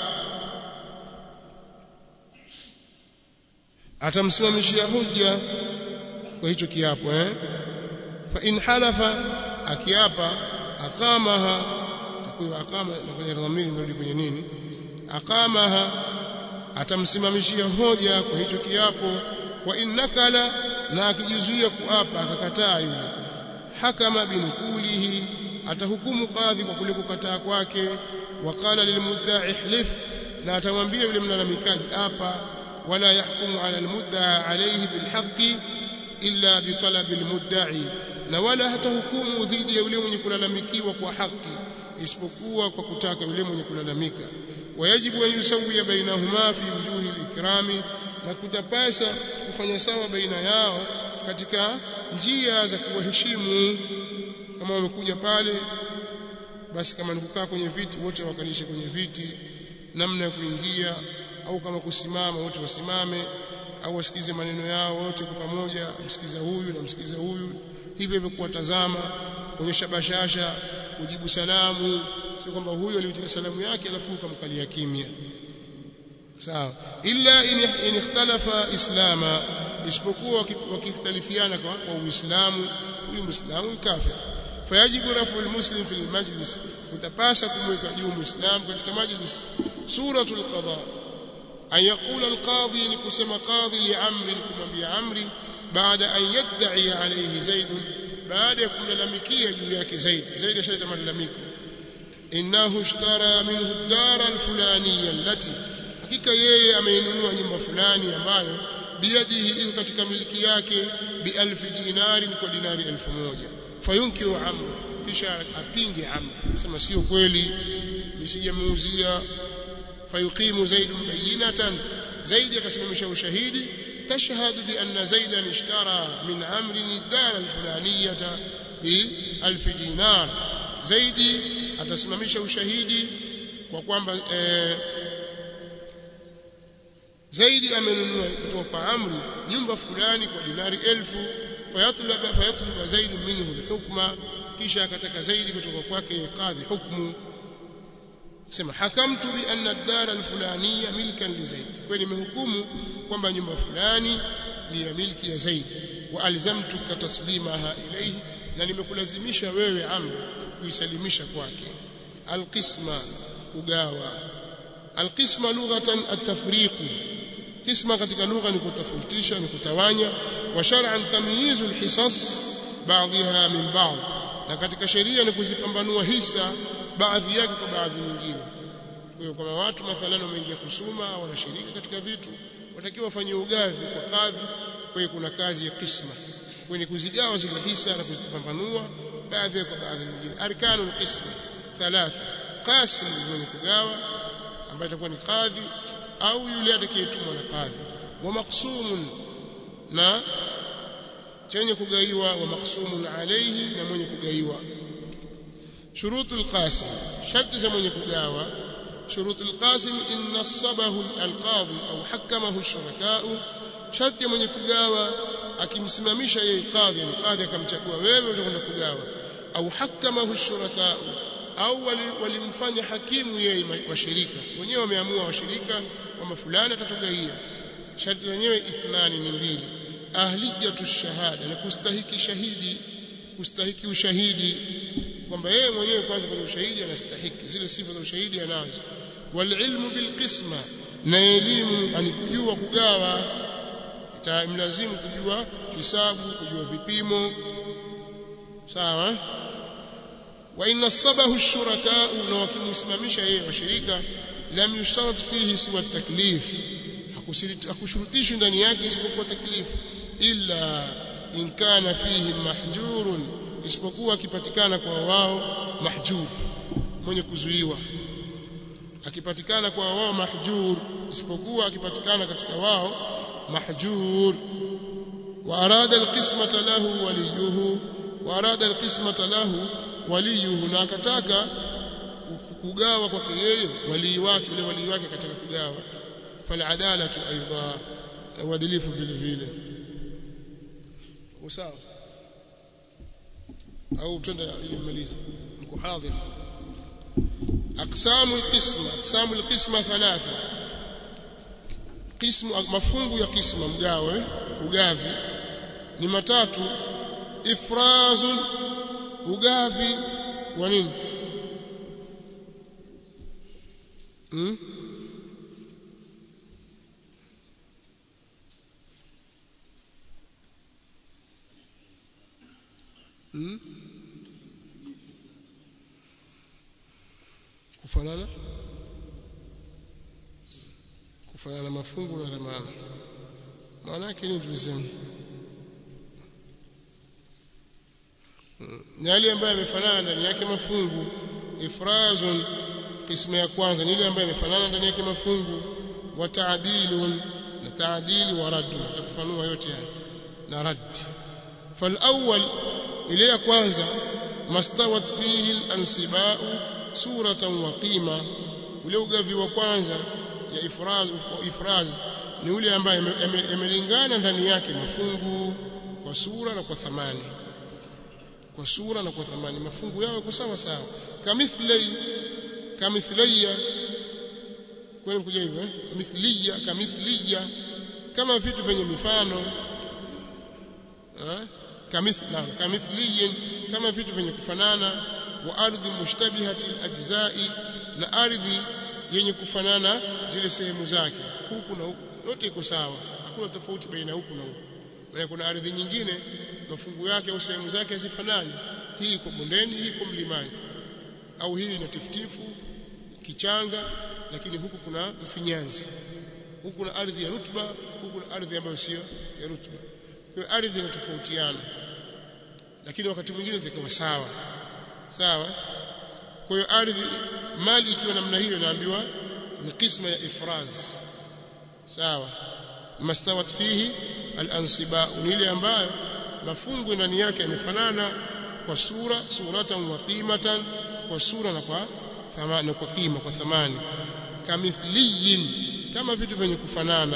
atamsimamishia hujja kwa hicho kiapo eh fa in halafa akiapa aqamaha takuwa aqama na kwenye dhamiri ndio kwenye nini aqamaha atamsimamishia hoja kwa hicho kiapo wa in nakala na akijizuia kuapa akakataa yule hakama binukulihi atahukumu kadhi kwa kule kukataa kwake waqala lilmudda'i ihlif na atamwambia yule mlalamikaji apa ولا يحكم على المدعى عليه بالحق إلا بطلب المدعي na wala hata hukumu dhidi ya yule mwenye kulalamikiwa kwa haki isipokuwa kwa kutaka yule mwenye kulalamika wayajibu an yusawiya bainahuma fi wujuhi alikrami na kutapasa kufanya sawa baina yao katika njia za kuwaheshimu kama wamekuja pale basi kama ni kukaa kwenye viti wote wakalishe kwenye viti namna ya kuingia au kama kusimama wote wasimame au wasikize maneno yao wote kwa pamoja msikiza huyu na msikiza huyu hivyo hivyo kuwatazama kuonyesha bashasha kujibu salamu sio kwamba huyu aliyotia salamu yake alafu ukamkalia kimya sawa illa in ikhtalafa islama isipokuwa wakikhtalifiana kwa, kwa uislamu huyu muislamu kafir fayajibu rafu almuslim fi almajlis utapasa kumweka juu muislamu katika majlis suratul qada an yaqula alqadhi ni kusema qadhi li amri kumwambia amri baada an yad'i alayhi zaid baada ya kumlalamikia juu yake zaid zaid ashaleta malalamiko innahu ishtara minhu ad-dara al-fulaniyya allati hakika yeye ameinunua nyumba fulani ambayo biyadihi iko katika miliki yake bi alfi dinari kwa dinari elfu moja fayunkiru amr kisha apinge amr sema sio kweli nisijamuuzia fayuqimu zaid bayinatan zaid akasimamisha ushahidi tashhadu bi anna zaidan ishtara min amrin ad-dar al-fulaniyata bi alf dinar zaidi atasimamisha ushahidi kwa kwamba eh, zaidi amenunua kutoka kwa amri nyumba fulani kwa dinari elfu fayatlaba fayatlaba zaidi minhu hukma kisha akataka zaidi kutoka kwake kadhi hukmu sema hakamtu bi anna ad-dar al-fulaniyya milkan li zaid kwa nimehukumu kwamba nyumba fulani ni ya milki ya zaid wa alzamtuka taslimaha ilayhi na nimekulazimisha wewe amri kuisalimisha kwake alqisma ugawa alqisma lughatan at-tafriqu qisma katika lugha ni kutofautisha ni kutawanya wa shar'an tamyizu alhisas baadhiha min ba'd na katika sheria ni kuzipambanua hisa baadhi yake kwa baadhi nyingine kwa hiyo kama watu mathalan wameingia kusuma au wanashiriki katika vitu watakiwa wafanye ugavi kwa kadhi kwa hiyo kuna kazi ya qisma kwa ni kuzigawa zile hisa na kuzipambanua baadhi kwa baadhi nyingine arkanul qisma thalatha qasim ni kugawa ambaye itakuwa ni kadhi au yule atakayetumwa na kadhi wa maqsumun na chenye kugaiwa wa maqsumun alayhi na mwenye kugaiwa shurutul qasim sharti za mwenye kugawa shurutul qasim in nasabahu alqadhi au hakamahu ash-shuraka'u sharti mwenye kugawa akimsimamisha yeye kadhi ni kadhi akamchagua wewe utakwenda kugawa au hakamahu ash-shuraka'u au walimfanya hakimu yeye washirika wenyewe wameamua washirika kwamba fulani atatugaia sharti zenyewe ithnani ni mbili ahliyatu shahada na kustahiki shahidi kustahiki ushahidi kwamba yeye mwenyewe kwanza kwenye ushahidi anastahiki zile sifa za ushahidi anazo walilmu bilqisma na elimu anikujua kugawa itamlazimu kujua hisabu kujua vipimo sawa wa inna sabahu ash-shuraka na wakimsimamisha yeye washirika lam yushtarat fihi siwa taklif hakushurutishwi ndani yake isipokuwa taklifu illa in kana fihi mahjurun isipokuwa akipatikana kwa wao mahjur mwenye kuzuiwa akipatikana kwa wao mahjur isipokuwa akipatikana katika wao mahjur wa arada alqismata lahu waliyuhu wa arada alqismata lahu waliyuhu na akataka kugawa kwake yeye walii wake yule walii wake katika kugawa faladalatu aidha uadilifu vile vile usawa au twenda imalize mko hadhir aqsamu alqisma aqsamu alqisma thalatha qismu mafungu ya qisma mgawe ugavi ni matatu ifrazun ugavi wa nini hmm? hmm? kufanana kufanana mafungu na dhamana maana yake ni tulisema ni yale ambayo yamefanana ndani yake mafungu ifrazun kismu ya kwanza ni ile ambayo yamefanana ndani yake mafungu wa ta'dilun na ta'dili wa radd tafafanua yote haya na radd fal awwal ile ya kwanza mastawat fihi al-ansiba'u suratan wa qima ule ugavi wa kwanza ya ifraz ifraz ni ule ambaye yamelingana ndani yake mafungu kwa sura na kwa thamani kwa sura na kwa thamani mafungu yao yako sawa sawa kamithli kamithliya kwani kuja hivyo eh mithliya kamithliya kama vitu vyenye mifano eh kamithla kamithliyin kama vitu vyenye kufanana wa ardhi mushtabihati ajzai na ardhi yenye kufanana zile sehemu zake huku na huku yote iko sawa hakuna tofauti baina huku na huku na kuna ardhi nyingine mafungu yake au sehemu zake hazifanani hii iko bondeni hii iko mlimani au hii ina tifutifu kichanga lakini huku kuna mfinyanzi huku kuna ardhi ya rutuba huku kuna ardhi ambayo sio ya rutuba kwa hiyo ardhi inatofautiana lakini wakati mwingine zikawa sawa sawa kwa hiyo ardhi mali ikiwa namna hiyo inaambiwa ni kisma ya ifraz sawa mastawat fihi al-ansiba ni ile ambayo mafungu ndani yake yamefanana kwa sura suratan wa qimatan kwa sura na kwa thamani kwa kima kwa thamani kamithliyin kama vitu vyenye kufanana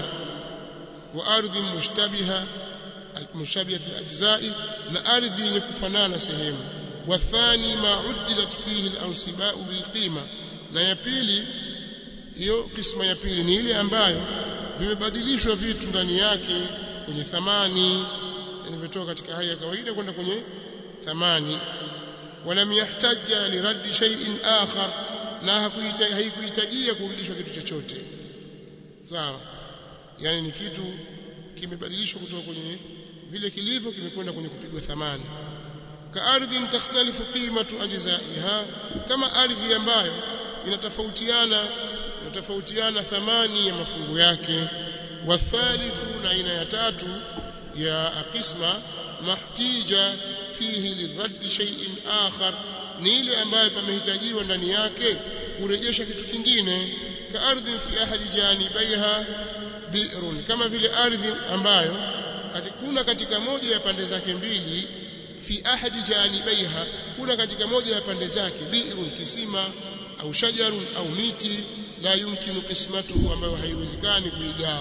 wa ardhi mushtabiha mushabihat al-ajza'i na ardhi yenye kufanana sehemu wa thani ma uddilat fihi al-ansiba'u bil qima na ya pili hiyo kisma ya pili ni ile ambayo vimebadilishwa vitu ndani yake kwenye thamani yanavyotoka katika hali ya kawaida kwenda kwenye thamani walam yahtaja liraddi shay'in akhar na haikuhitajia kurudishwa kitu chochote sawa yani ni kitu kimebadilishwa kutoka kwenye vile kilivyo kimekwenda kwenye kupigwa thamani ka ardhi takhtalifu qimatu ajzaiha kama ardhi ambayo inatofautiana inatofautiana thamani ya mafungu yake wathalithu na aina ya tatu ya qisma mahtija fihi liradd shay'in akhar ni ile ambayo pamehitajiwa ndani yake kurejesha kitu kingine ka ardhi fi ahli janibaiha bi'run kama vile ardhi ambayo kuna katika moja ya pande zake mbili fi ahadi janibaiha kuna katika moja ya pande zake bi'run kisima au shajarun au miti la yumkinu qismatuhu ambayo haiwezekani kuigawa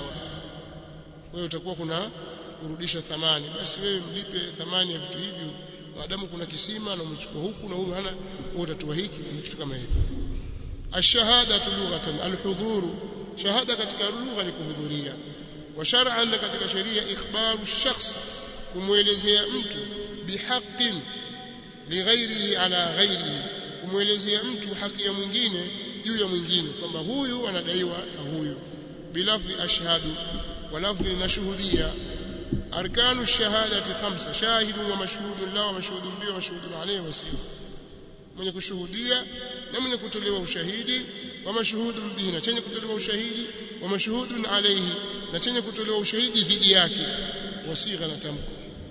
kwa hiyo utakuwa kuna kurudisha thamani basi wewe mlipe thamani ya vitu hivyo maadamu kuna kisima na umechukua huku na huyu hana wewe utatoa hiki na vitu kama hivyo ashahadatu lughatan alhudhuru shahada katika lugha ni kuhudhuria wa shar'an katika sheria ikhbaru shakhs kumwelezea mtu bihaqqin lighairihi ala ghairihi kumwelezea mtu haki ya mwingine juu ya mwingine kwamba huyu anadaiwa na huyu bilafdhi ashhadu wa lafdhi nashuhudia arkanu shahadati khamsa shahidun wa mashhudun la wa mashhudun bi wa mashhudun alayhi wasif mwenye kushuhudia na mwenye kutolewa ushahidi wa mashhudun bihi na chenye kutolewa ushahidi wa mashhudun alayhi na chenye kutolewa ushahidi dhidi yake wasigha na tamko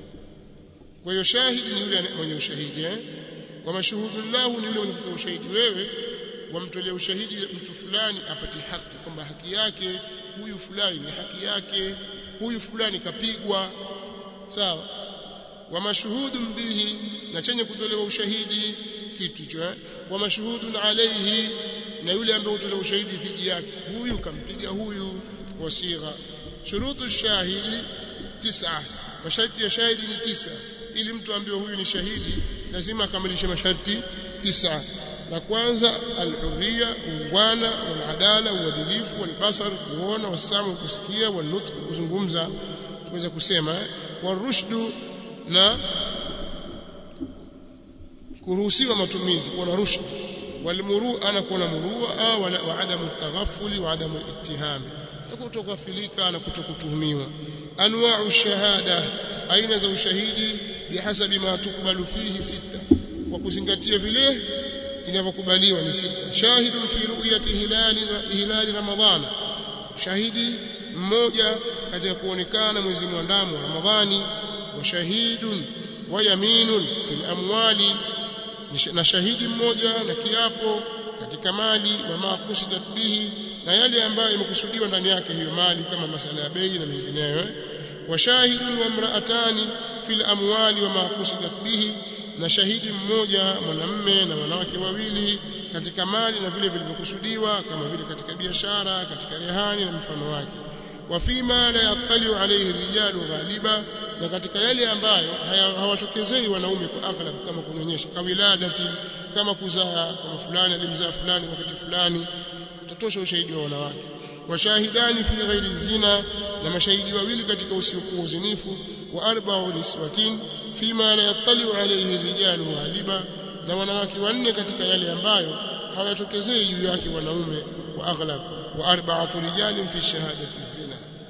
kwa hiyo shahidi ni yule mwenye ushahidi eh wa mashhudun lahu ni yule mwenye kutoa ushahidi wewe wamtolea ushahidi mtu fulani apate haki kwamba haki yake huyu fulani ni haki yake huyu fulani kapigwa sawa wa mashhudun bihi na chenye kutolewa ushahidi kitu hicho eh wa mashhudun alayhi na yule ambaye utolewa ushahidi dhidi yake huyu kampiga huyu wasigha shurutu shahidi tisa masharti ya shahidi ni tisa ili mtu ambiwe huyu ni shahidi lazima akamilishe masharti tisa la kwanza alhurriya ungwana waladala uadilifu walbasar kuona wasamu kusikia wanutq kuzungumza kuweza kusema warushdu na kuruhusiwa matumizi kuwa na rushd walmurua na kuwa na murua au wa adamu taghafuli wa adamu ittihami na kutoghafilika na kutokutuhumiwa anwa'u shahada aina za ushahidi bihasabi ma tukbalu fihi sita kwa kuzingatia vile inavyokubaliwa ni sita shahidun fi ru'yati hilali hilali ramadhana shahidi mmoja katika kuonekana mwezi mwandamo wa ramadhani wa shahidun wa yaminun fil amwali na shahidi mmoja na kiapo katika mali wa maqusidat bihi na yale ambayo imekusudiwa ndani yake hiyo mali kama masala ya bei na mengineyo wa shahidun wa imra'atani fil amwali wa maqusidat bihi na shahidi mmoja mwanamme na wanawake wawili katika mali na vile vilivyokusudiwa kama vile katika biashara katika rehani na mfano wake wa fima la yaqali alayhi rijalu ghaliba na katika yale ambayo hawatokezei wanaume kwa aghlab kama kunyonyesha kawiladati kama kuzaa kama fulani alimzaa fulani wakati fulani utatosha ushahidi wa wanawake washahidani fi ghairi zina na mashahidi wawili katika usiokuwa uzinifu wa arba'u niswatin fima la yattali alayhi rijalu ghaliba na wanawake wanne katika yale ambayo hawatokezei juu yake wanaume wa aghlab wa arba'atu rijalin fi shahadati zina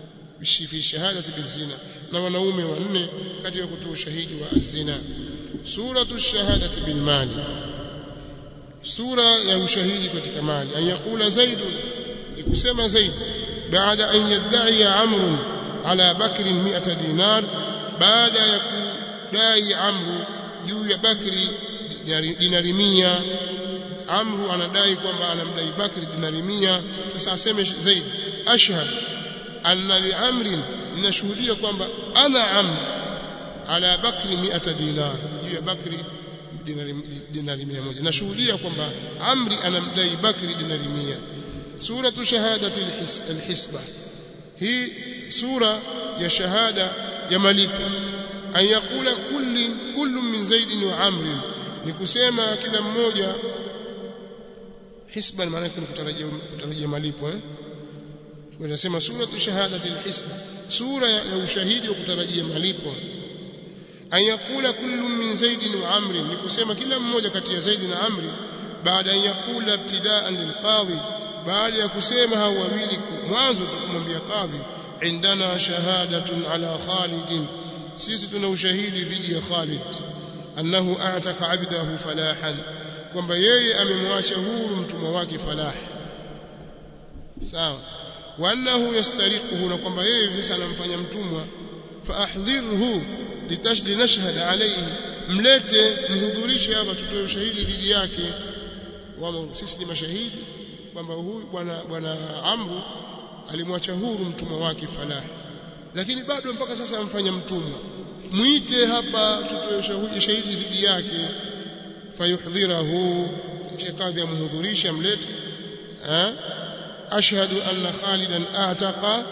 fi shahadati bizina na wanaume wanne katika kutoa ushahidi wa azina suratu shahadati bil mali sura ya ushahidi katika mali an yaqula zaid likusema zaid baada an yadai amr ala bakr 100 dinar baada ya kudai amru juu ya bakri dinari 100 amru anadai kwamba anamdai bakri dinari 100 sasa aseme zaid ashhad anna li amrin ninashuhudia kwamba ana amr ala bakri 100 dinar juu ya bakri dinari dinari 100 nashuhudia kwamba amri anamdai bakri dinari 100 suratu shahadati alhisba hii sura ya shahada ya malipo an yakula kulli kullu min zaid wa amr ni kusema kila mmoja hisba maana yake kutarajia kutarajia malipo eh tunasema suratu shahadati alhisba sura ya ushahidi wa kutarajia malipo an yakula kullu min zaid wa amr ni kusema kila mmoja kati ya zaid na amri baada ya yakula ibtidaan lilqadhi baada ya kusema hao wawili mwanzo tukumwambia kadhi indana shahadatun ala Khalid sisi tuna ushahidi dhidi ya Khalid annahu a'taqa 'abdahu falahan kwamba yeye amemwacha huru mtumwa wake falah sawa wa annahu yastariquhu na kwamba yeye sasa anamfanya mtumwa fa ahdhirhu litashdi nashhad alayhi mlete mhudhurishe hapa tutoe ushahidi dhidi yake wao sisi ni mashahidi kwamba huyu bwana bwana Amru alimwacha huru mtumwa wake Falah lakini bado mpaka sasa amfanya mtumwa muite hapa tutoe shahidi dhidi yake fayuhdhirahu kisha kadhi amhudhurisha mlete ashhadu anna khalidan a'taqa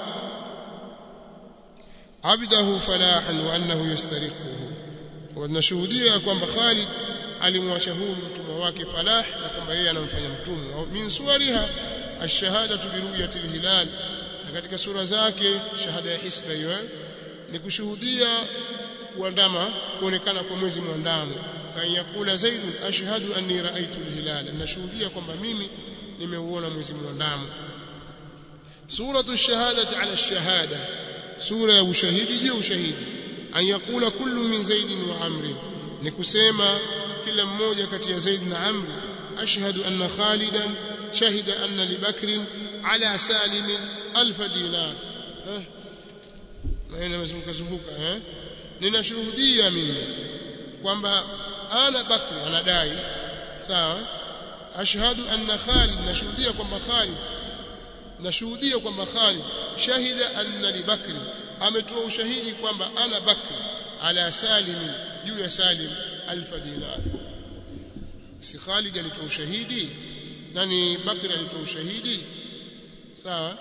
abdahu falahan wa annahu yastariquhu wa nashuhudia kwamba Khalid alimwacha huru mtumwa wake Falah na kwamba yeye anamfanya mtumwa min suwariha ash-shahadatu bi ru'yati al-hilal na katika sura zake shahada ya hisba hiyo ni kushuhudia kuandama kuonekana kwa mwezi mwandamo kan yakula zaid ashhadu anni ra'aytu al-hilal nashuhudia kwamba mimi nimeuona mwezi mwandamo suratu ash-shahadati ala ash-shahada sura ya ushahidi juu ushahidi an yakula kullu min zaid wa amr ni kusema kila mmoja kati ya Zaid na Amr ashhadu anna Khalidan shahida anna li Bakr ala Salim alf dinar eh maana mazunguka zunguka eh ninashuhudia mimi kwamba ana Bakr anadai sawa ashhadu anna Khalid nashuhudia kwamba Khalid nashuhudia kwamba Khalid shahida anna li Bakr ametoa ushahidi kwamba ana Bakr ala Salim juu ya Salim alfa dinar si Khalid alitoa ushahidi nani Bakr alitoa ushahidi sawa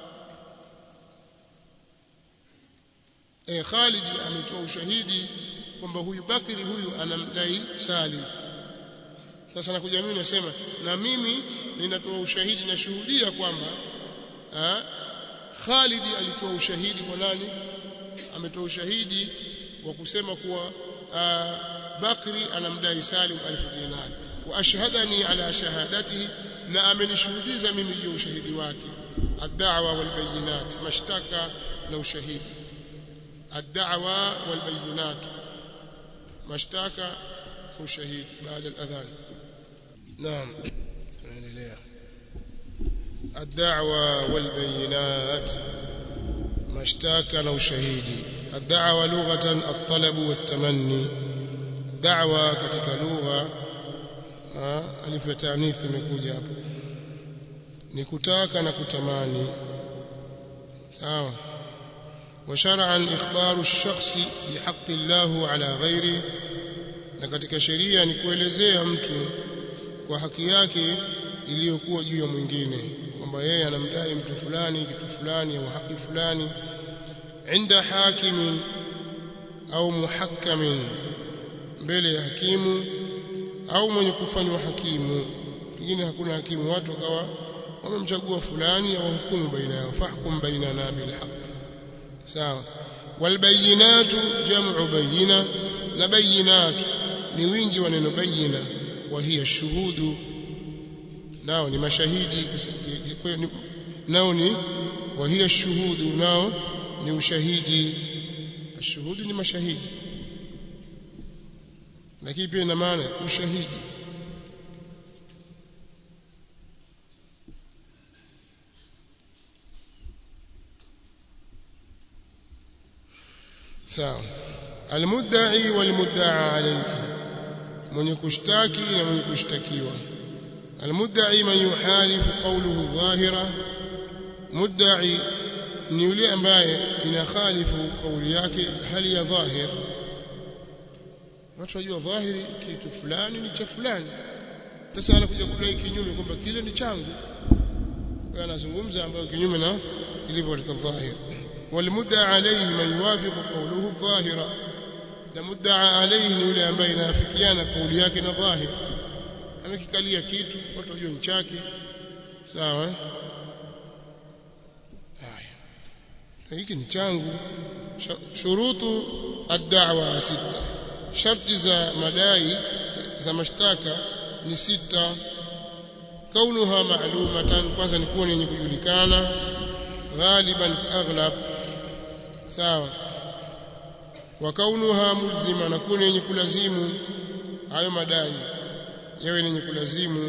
eh Khalid ametoa ushahidi kwamba huyu Bakri huyu anamdai Salim sasa nakuja mimi nasema na mimi ninatoa ushahidi nashuhudia kwamba Khalid alitoa ushahidi kwa nani ametoa ushahidi wa kusema kuwa Bakri anamdai Salim alfu dinar wa ashhadani ala shahadatihi na amenishuhudiza mimi juu ushahidi wake ad-da'wa wal bayinat mashtaka na ushahidi ad-da'wa wal bayinat mashtaka na ushahidi baada al-adhan naam tunaendelea ad-da'wa wal bayinat mashtaka na ushahidi ad-da'wa lughatan at-talab wat-tamanni da'wa katika lugha alif ya taanith imekuja hapo ni kutaka na kutamani sawa wa shar'an ikhbaru ash-shakhsi bihaqqi Allah ala ghairi na katika sheria ni kuelezea mtu kwa haki yake iliyokuwa juu ya mwingine kwamba yeye anamdai mtu fulani kitu fulani au haki fulani inda hakimin au muhakkamin mbele ya hakimu au mwenye kufanywa hakimu pengine hakuna hakimu watu wakawa wamemchagua fulani au hukumu baina yao fahkum bainana bilhaq sawa walbayinatu jam'u bayina na bayinatu ni wingi wa neno bayina wa hiya shuhudu nao ni mashahidi nao ni wa hiya shuhudu nao ni ushahidi ashuhudi ni mashahidi lakini pia ina maana ushahidi sawa almudda'i walmudda'a alayhi mwenye kushtaki na mwenye kushtakiwa almudda'i man yuhalifu qawluhu adh-dhahira mudda'i ni yule ambaye inakhalifu kauli yake hali ya dhahir watu wajua dhahiri kitu fulani ni cha fulani sasa anakuja kudai kinyume kwamba kile ni changu kwa anazungumza ambayo kinyume na ilivyo katika dhahir walmudda alayhi man yuwafiqu qawluhu dhahira na mudda alayhi ni yule ambaye inafikiana kauli yake na dhahir amekikalia kitu watu wajua ni chake sawa haya hiki ni changu shurutu ad-da'wa sita sharti za madai za mashtaka ni sita kaunuha ma'lumatan kwanza ni kuwa yenye kujulikana ghaliban aghlab sawa wa kaunuha mulzima na kuwa yenye kulazimu hayo madai yawe yenye kulazimu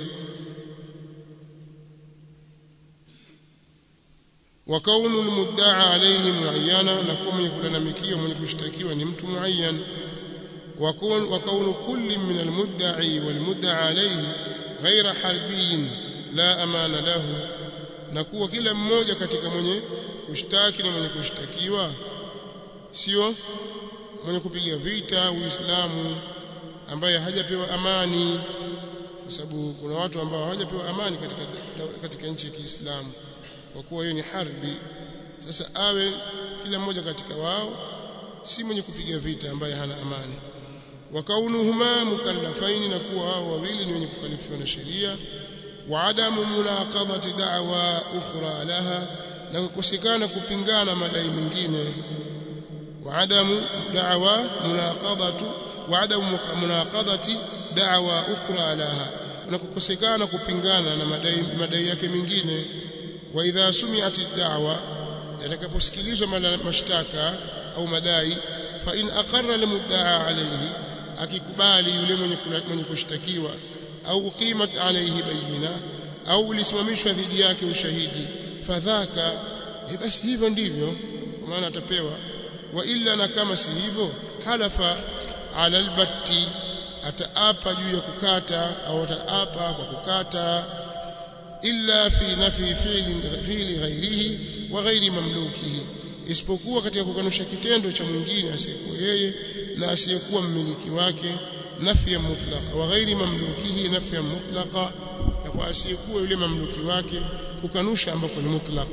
wa kaunu almudda'a alayhi muayyana na kuwa mwenye kulalamikiwa mwenye kushtakiwa ni mtu muayyan wa kaunu kulli min almudda'i walmudda'a alayhi ghaira harbiyin la amana lahu na kuwa kila mmoja katika mwenye kushtaki na mwenye kushtakiwa sio mwenye kupiga vita Uislamu ambaye hajapewa amani kwa sababu kuna watu ambao hawajapewa amani katika katika nchi ya Kiislamu kwa kuwa hiyo ni harbi sasa awe kila mmoja katika wao si mwenye kupiga vita ambaye hana amani wa kaunuhuma mukallafaini na kuwa hao wawili ni wenye kukalifiwa na sheria wa adamu munaqadhati da'wa ukhra laha na kukosekana kupingana madai mengine wa adamu da'wa munaqadhatu wa adamu munaqadhati da'wa ukhra laha na kukosekana kupingana na madai madai yake mengine wa idha sumi'at ad-da'wa yatakaposikilizwa mashtaka au madai fa in aqarra al-mudda'a alayhi akikubali yule mwenye mwenye kushtakiwa au uqimat alayhi bayina au ulisimamishwa dhidi yake ushahidi fadhaka basi hivyo ndivyo kwa maana atapewa wa illa na kama si hivyo halafa ala albatti ataapa juu ya kukata au ataapa kwa kukata illa fi nafi fi'li fi'li ghairihi wa ghairi mamlukihi isipokuwa katika kukanusha kitendo cha mwingine asiyekuwa yeye na asiyekuwa mmiliki wake nafya mutlaqa wa ghairi mamlukihi nafya mutlaqa na kwa asiyekuwa yule mamluki wake kukanusha ambako ni mutlaq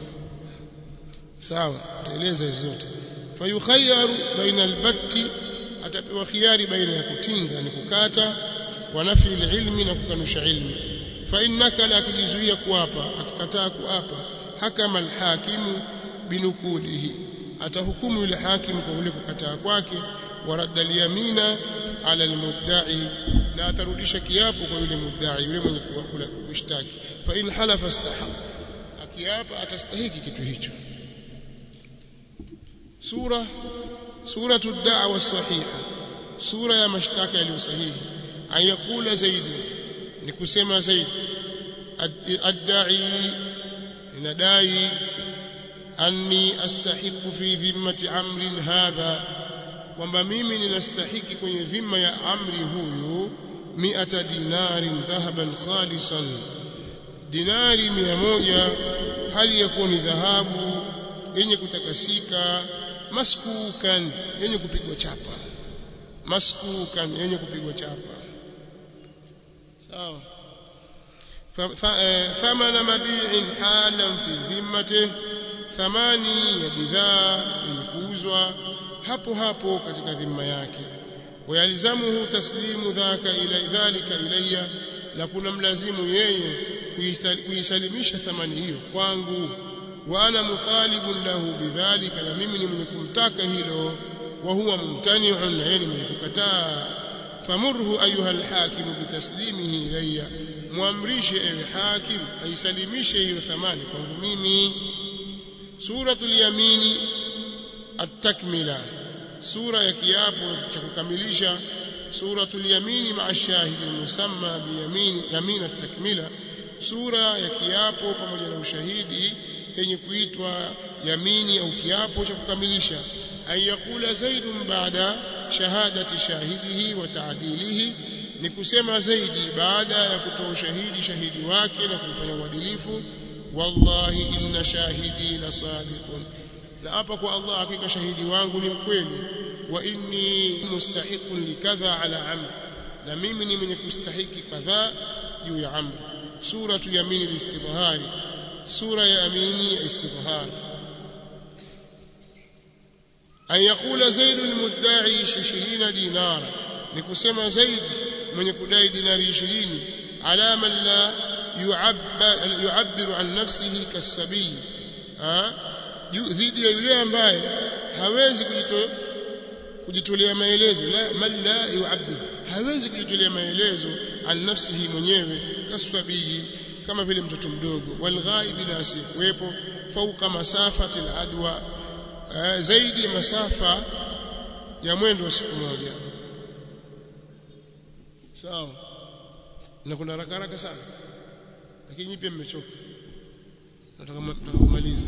sawa taeleza hizo zote fayukhayyaru baina albatti atapewa khiari baina ya kutinga ni kukata wa nafi ilmi na kukanusha ilmi fa innaka la akijizuia kuapa akikataa kuapa hakama alhakimu binukulihi atahukumu yule hakimu kwa ule kukataa kwake waradda alyamina ala almudda'i na atarudisha kiapo kwa yule mudda'i yule mwenye kushtaki fa in halafa istahaq akiapa atastahiki kitu hicho sura suratu ad-da'wa sahiha sura ya mashtaka yaliyo sahihi ayakula zaidi ni kusema zaidi ad-da'i inadai anni astahiqu fi dhimmati amrin hadha kwamba mimi ninastahiki kwenye dhima ya amri huyu mi'ata dinarin dhahaban khalisan dinari mia moja hali ya kuwa ni dhahabu yenye kutakasika maskukan yenye kupigwa chapa maskukan yenye kupigwa chapa sawa thamana mabi'in halan fi dhimmatihi thamani ya bidhaa ilikuuzwa hapo hapo katika dhima yake wayalzamuhu taslimu dhaka ila dhalika ilayya na kuna mlazimu yeye kuisalimisha thamani hiyo kwangu wa ana mutalibun lahu bidhalika na mimi ni mwenye kumtaka hilo wa huwa mumtani'un na yeye ni mwenye kukataa famurhu ayuha alhakimu bitaslimihi ilayya muamrishe ewe hakim aisalimishe hiyo thamani kwangu mimi suratul yamini at-takmila sura ya kiapo cha kukamilisha suratul yamini ma'a shahidi musamma bi yamini yamin at-takmila sura ya kiapo pamoja na ushahidi yenye kuitwa yamini au kiapo cha kukamilisha an yakula zaidun baada shahadati shahidihi wa ta'dilihi ni kusema zaidi baada ya kutoa ushahidi shahidi wake na kumfanya uadilifu wallahi inna shahidi la sadiqun na hapa kwa Allah hakika shahidi wangu ni mkweli wa inni mustahiqun likadha ala amr na mimi ni mwenye kustahiki kadhaa juu ya amr suratu yamini listidhari sura ya amini ya istidhar an yaqula zaid almudda'i 20 dinara ni kusema zaid mwenye kudai dinari 20 ala man la yu'abbar yu'abbiru an nafsihi kasabii dhidi ya yule ambaye hawezi kujito kujitolea maelezo la man la yu'abbir hawezi kujitolea maelezo an nafsihi mwenyewe kasabii kama vile mtoto mdogo walghaibi na asiyekuwepo fauka masafati aladwa zaidi ya masafa ya mwendo wa siku moja sawa na kuna haraka haraka sana lakini pia mmechoka nataka kumaliza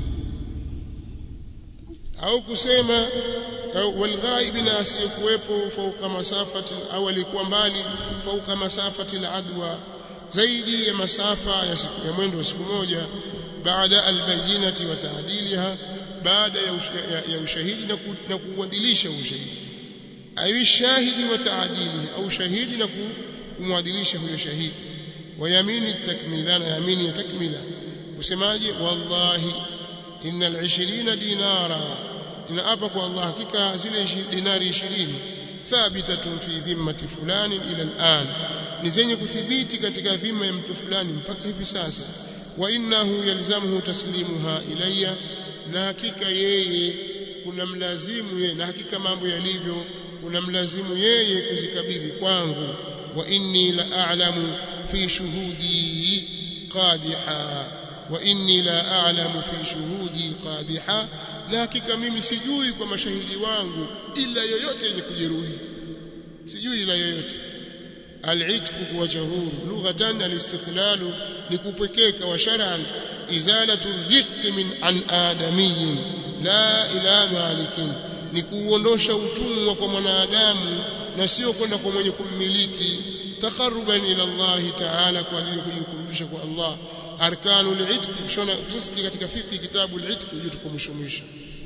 au kusema walghaibi na asiyekuwepo fauka masafati au alikuwa mbali fauka masafati aladwa zaidi ya masafa ya, siku, ya mwendo wa siku moja baada albayinati wa taadiliha baada ya, ya, ya ushahidi na, ku, na kuuadilisha ushahidi ayu shahidi wa taadilihi au shahidi na kumwadilisha huyo shahidi wa yamini takmila na yamini ya takmila usemaje wallahi innal 20 dinara inaapa kwa Allah hakika zile dinari 20 thabitatun fi dhimmati fulani ila al'an ni zenye kuthibiti katika dhima ya mtu fulani mpaka hivi sasa wa innahu yalzamuhu taslimuha ilayya na hakika yeye kuna mlazimu yeye na hakika mambo yalivyo kuna mlazimu yeye kuzikabidhi kwangu wa inni la a'lamu fi shuhudi qadiha wa inni la a'lamu fi shuhudi qadiha na hakika mimi sijui kwa mashahidi wangu ila yoyote yenye kujeruhi sijui ila yoyote العتق وجهور لغة الاستقلال لكبكيك وشرعا إزالة الرق من عن آدمي لا إلى مالك نكuondosha utumwa kwa mwanadamu na sio kwenda kwa mwenye kummiliki takharuban ila Allah ta'ala kwa ajili ya kujikurubisha kwa Allah arkanu al-itq kushona tusikie katika fiqh kitabu al-itq uje tukomwisho mwisho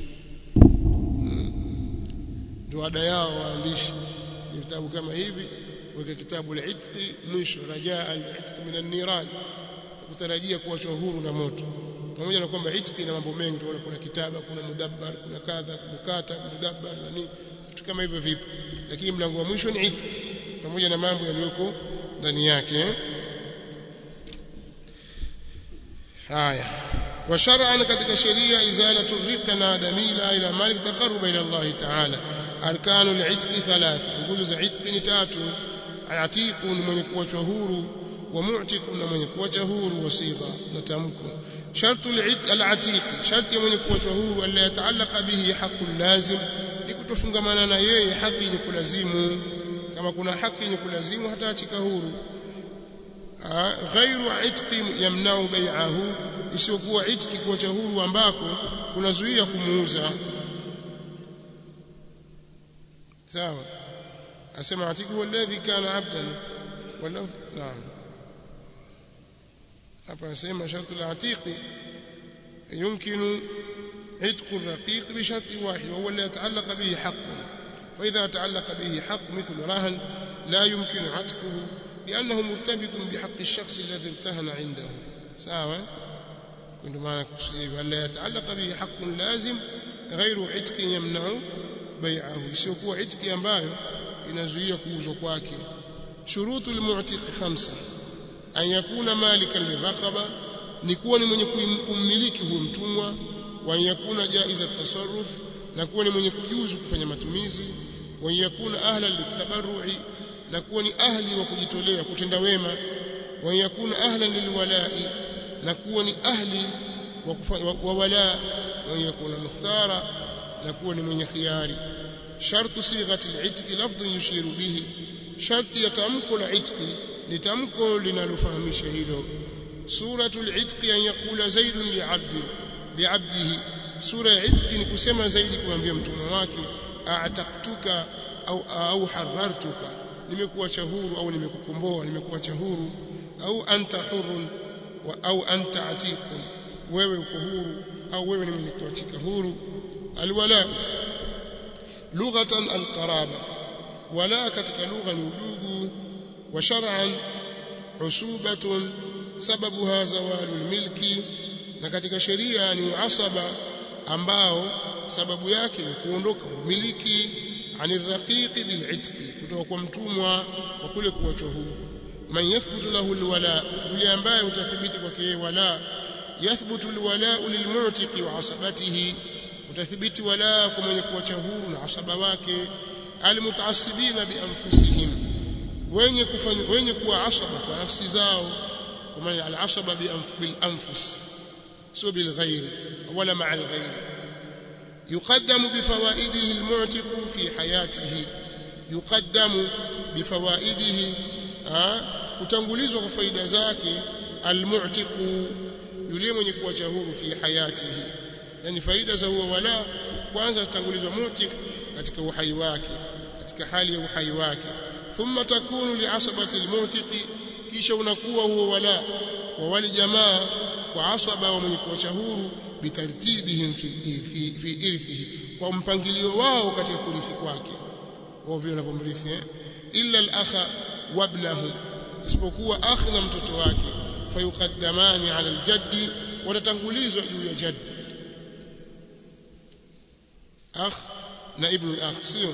ndio ada yao waandishi vitabu kama hivi weka kitabu al-itq mwisho rajaa al-itq min an-niran kutarajia kuachwa huru na moto pamoja na kwamba itq ina mambo mengi tunaona kuna kitaba kuna mudabbar kuna kadha mukata mudabbar na nini vitu kama hivyo vipo lakini mlango wa mwisho ni itq pamoja na mambo yaliyoko ndani yake haya wa shar'an katika sheria izalatu rika na adamila ila malik taqarruba ila Allah ta'ala arkanu al-itq thalatha nguzo za itq ni tatu atiku ni mwenye kuachwa huru wa mu'tiku na mwenye kuacha huru wasigha na tamko shartu al-atiq sharti mwenye kuachwa huru alla yataallaka bihi haqqun lazim ni kutofungamana na yeye haki yenye kulazimu kama kuna haki yenye kulazimu hataachika huru ghairu itqi yamnau bai'ahu isiyokuwa itqi kuacha huru ambako kunazuia kumuuza sawa asema atiku huwa alladhi kana abdan wala naam hapa asema shartu al-atiqi يمكن عتق الرقيق بشرط واحد وهو الذي يتعلق به حق فإذا تعلق به حق مثل رهن لا يمكن عتقه لأنه مرتبط بحق الشخص الذي ارتهن عنده سواء كنت معنا ألا يتعلق به حق لازم غير عتق يمنع بيعه يسيكون عتق ambayo inazuia kuuzwa kwake shurutu almu'tiq khamsa an yakuna malikan liraqaba ni kuwa ni mwenye kummiliki huyo mtumwa wa yakuna jaiza tasarruf na kuwa ni mwenye kujuzu kufanya matumizi wa yakuna ahla litabarru'i na kuwa ni ahli wa kujitolea kutenda wema wa yakuna ahlan lilwala'i na kuwa ni ahli wa, wa wala wa yakuna mukhtara na kuwa ni mwenye khiari shartu sighati al-itqi lafdhun yushiru bihi sharti ya tamko la itqi ni tamko linalofahamisha hilo suratul itqi an yaqula zaidun li'abdi bi'abdihi sura ya itqi ni kusema zaidi kumwambia mtumwa wake a'taqtuka au au harartuka nimekuacha huru au nimekukomboa nimekuacha huru au anta hurun wa au anta atiqun wewe uko huru au wewe ni mwenye kuachika huru alwala lughatan alqaraba wala katika lugha ni udugu wa shar'an usubatun sababuha zawalul milki na katika sheria ni asaba ambao sababu yake ni kuondoka umiliki aniraqiqi bil'itqi kutoka kwa mtumwa wa kule kuachwa huru man yathbutu lahu alwala yule ambaye utathibiti kwake wala yathbutu alwala lilmu'tiqi wa asabatihi utathibiti wala kwa mwenye kuacha huru na asaba wake almutaassibina bianfusihim wenye kufanya wenye kuwa asaba kwa nafsi zao kwa maana alasaba bil anfus sio bil ghairi wala ma'a al ghairi يقدم بفوائده المعتق في حياته يقدم بفوائده kutangulizwa kwa faida zake almu'tiqu yule mwenye kuacha huru fi hayatihi yani faida za huo wala kwanza tutangulizwa mu'tiq katika uhai wake katika hali ya uhai wake thumma takunu li'asabati almu'tiqi kisha unakuwa huo wala kwa wale jamaa kwa asaba wa mwenye kuacha huru bitartibihim fi fi, fi irthihi kwa mpangilio wao katika kurithi kwake wao vile wanavyomrithi eh? illa al-akha wa ibnahu isipokuwa akhi na mtoto wake fayuqaddamani ala al-jaddi watatangulizwa juu ya jaddi akh na ibn al-akh sio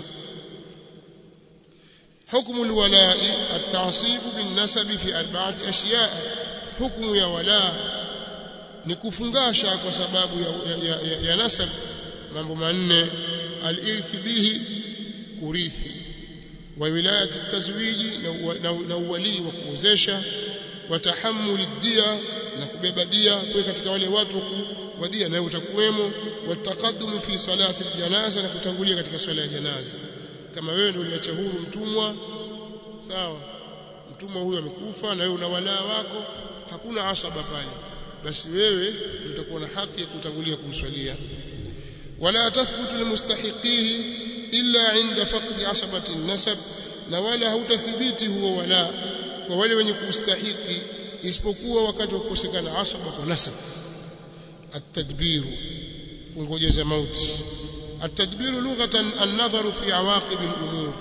حكم الولاء التعصيب بالنسب في أربعة أشياء حكم يا ولاء ni kufungasha kwa sababu ya, ya, ya, ya nasab mambo manne alirthi bihi kurithi wa wilayati tazwiji na, na, na uwalii wa kuozesha wa tahammuli dia na kubeba dia kwa katika wale watu wa dia nayo utakuwemo wa taqaddum fi salati aljanaza na kutangulia katika swala ya janaza kama wewe ndio uliacha huru mtumwa sawa mtumwa huyo amekufa na wewe una walaa wako hakuna asaba pale basi wewe utakuwa na haki ya kutangulia kumswalia wala tathbutu limustahiqihi illa inda faqdi asabati nasab na wala hautathibiti huo wala kwa wale wenye kustahiki isipokuwa wakati wa kukosekana asaba kwa nasab at-tadbir kungojeza mauti at-tadbir lughatan an-nadharu fi awaqib al-umur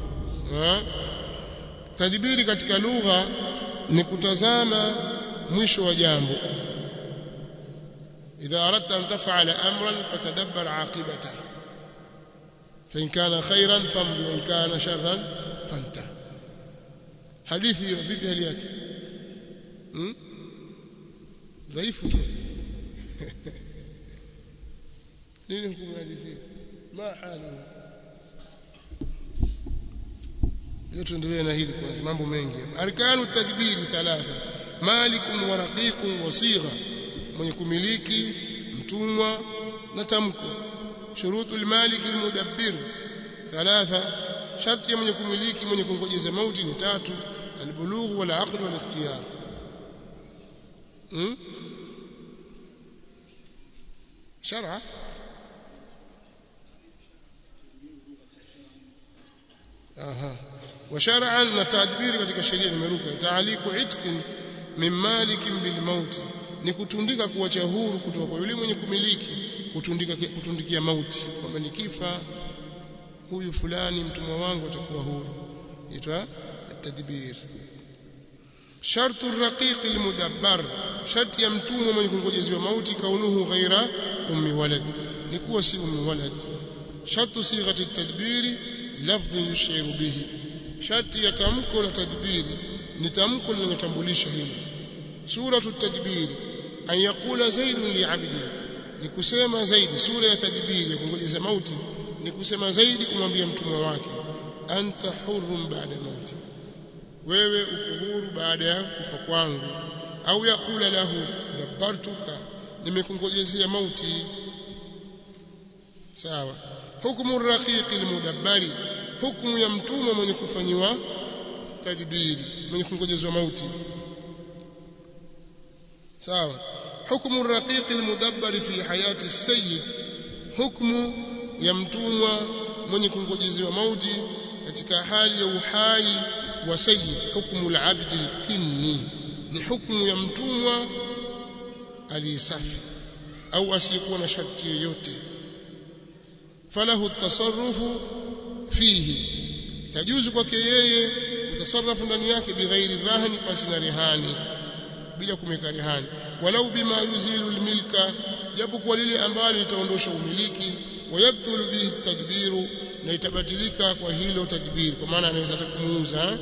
tadbiri katika lugha ni kutazama mwisho wa jambo إذا أردت أن تفعل أمرا فتدبر عاقبته فإن كان خيرا فامضي وإن كان شرا فانتهى حديثي vipi hali yake hmm? dhaifu tu nini hukumu hadithi ma halu leo tuendelee na hili kwanza mambo mengi arkanu tadbiri thalatha malikun wa raqiqun wa sigha mwenye kumiliki mtumwa na tamko shurutu almalik almudabbir thalatha sharti ya mwenye kumiliki mwenye kungojeza mauti ni tatu albulugh wal aql wal ikhtiyar hmm? shar'a aha wa shar'an na tadbiri katika sheria nimeruka taaliku itqin min malikin bil mauti ni kutundika kuacha huru kutoka kwa yule mwenye kumiliki kutundika kutundikia mauti kwamba nikifa huyu fulani mtumwa wangu atakuwa huru itwa tadbir shartu raqiq almudabbar sharti ya mtumwa mwenye kungojeziwa mauti kaunuhu ghaira ummi walad ni kuwa si ummi walad shartu sighati tadbiri lafdhi yushiru bihi sharti ya tamko la tadbiri ni tamko linalotambulisha hili suratu tadbiri an yaqula zaidun li'abdi ni kusema zaidi sura ya tadbiri ya kungojeza mauti ni kusema zaidi kumwambia mtumwa wake anta hurrun ba'da mauti wewe uko huru baada ya kufa kwangu au yakula lahu dabbartuka nimekungojezea mauti sawa hukumu raqiqi almudabbari hukumu ya mtumwa mwenye kufanyiwa tadbiri mwenye kungojezwa mauti sawa hukumu raqiqi almudabbari fi hayati as-sayyid hukumu ya mtumwa mwenye kungojezewa mauti katika hali ya uhai wa sayyid hukumu al-abd al-kinni ni hukumu ya mtumwa aliyesafi au asiyekuwa na sharti yoyote falahu at-tasarrufu fihi itajuzu kwake yeye kutasarrafu ndani yake bighairi dhahni pasi na rehani bila kumweka rehani walau bima yuzilu almilka japo kwa lile ambalo litaondosha umiliki wayabthulu bihi tadbiru na itabatilika kwa hilo tadbir kwa maana anaweza kumuuza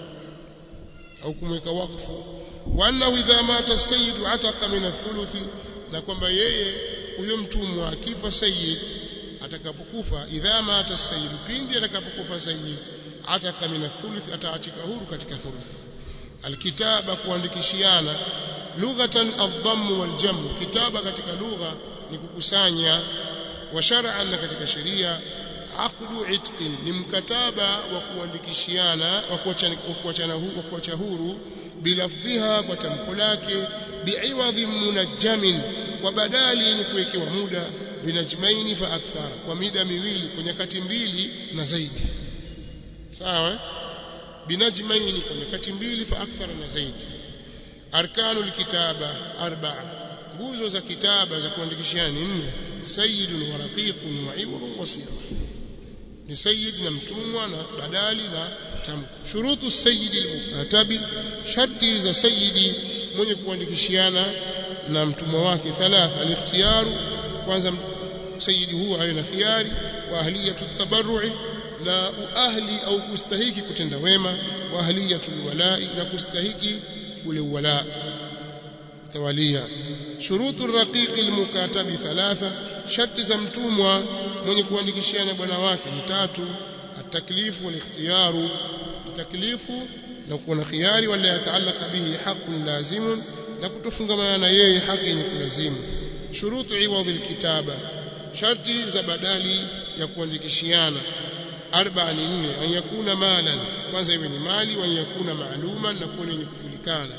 au kumweka wakfu wa annahu idha mata as-sayyid ataqa min ath-thuluth na kwamba yeye huyo mtumwa akifa sayyid atakapokufa idha mata as-sayyid pindi atakapokufa sayyid ataka min ath-thuluth ataatika huru katika thuluth alkitaba kuandikishiana lughatan adh-dhamm wal-jam kitaba katika lugha ni kukusanya wa shar'an katika sheria aqdu itqin ni mkataba wa kuandikishiana wa kuachana wa kuacha huru bilafdhiha kwa tamko lake bi'iwadhi munajjamin kwa badali yenye kuwekewa muda binajmaini fa akthara kwa mida miwili kwa nyakati mbili na zaidi sawa binajmaini kwa nyakati mbili fa akthara na zaidi arkanu alkitaba arba'a nguzo za kitaba za kuandikishiana ni nne sayyidun wa raqiqun wa iwrun wa sirr ni sayyid na mtumwa na badali na tamko shurutu sayyid almukatabi sharti za sayyidi mwenye kuandikishiana na mtumwa wake thalatha alikhtiyaru kwanza sayyidi huwa awe na khiari wa ahliyatu tabarru'i na uahli au kustahiki kutenda wema wa ahliyatu alwala'i na kustahiki ule uwala tawalia shurutu raqiqi almukatabi thalatha sharti za mtumwa mwenye kuandikishiana bwana wake ni tatu ataklifu walikhtiyaru taklifu na kuwa na khiari wala yataallaka bihi haqqun lazimun na kutofungamana na yeye haki yenye kulazimu shurutu iwadhi alkitaba sharti za badali ya kuandikishiana arba'a ni nne an yakuna malan kwanza iwe ni mali wa yakuna maaluman na kuwa yenye kujulikana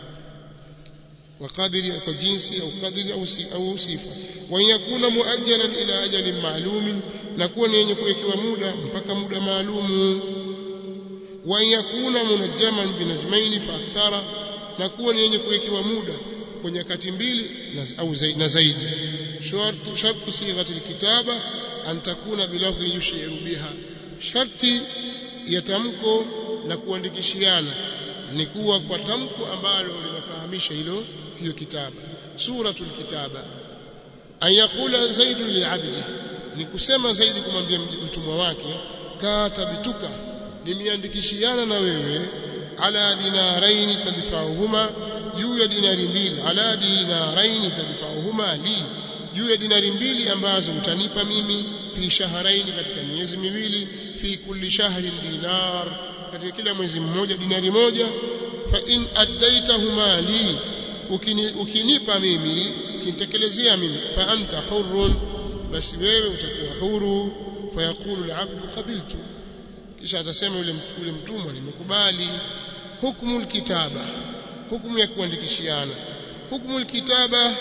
kwa kadiri kwa jinsi au kadiri au si, au sifa wa yakuna muajjalan ila ajalin ma'lumin na kuwa ni yenye kuwekewa muda mpaka muda maalumu wa yakuna munajjaman binajmaini fa akthara na kuwa ni yenye kuwekewa muda kwa nyakati mbili na, au zaidi, na zaidi shartu shartu sighati alkitaba an takuna bilafdhi yushiru biha sharti ya tamko la kuandikishiana ni kuwa kwa tamko ambalo linafahamisha hilo hiyo kitaba suratul kitaba an yakula zaidu liabdi ni kusema zaidi kumwambia mtumwa wake katabituka nimeandikishiana na wewe ala dinaraini tadfa'uhuma juu ya dinari mbili ala dinaraini tadfa'uhuma li juu ya dinari mbili ambazo utanipa mimi fi shahraini katika miezi miwili fi kulli shahrin dinar katika kila mwezi mmoja dinari moja fa in addaitahuma li ukini, ukinipa mimi ukinitekelezea mimi fa anta hurrun basi wewe utakuwa huru fayaqulu al-abdu qabiltu kisha atasema yule yule mtumwa nimekubali hukumu alkitaba hukumu ya kuandikishiana hukumu alkitaba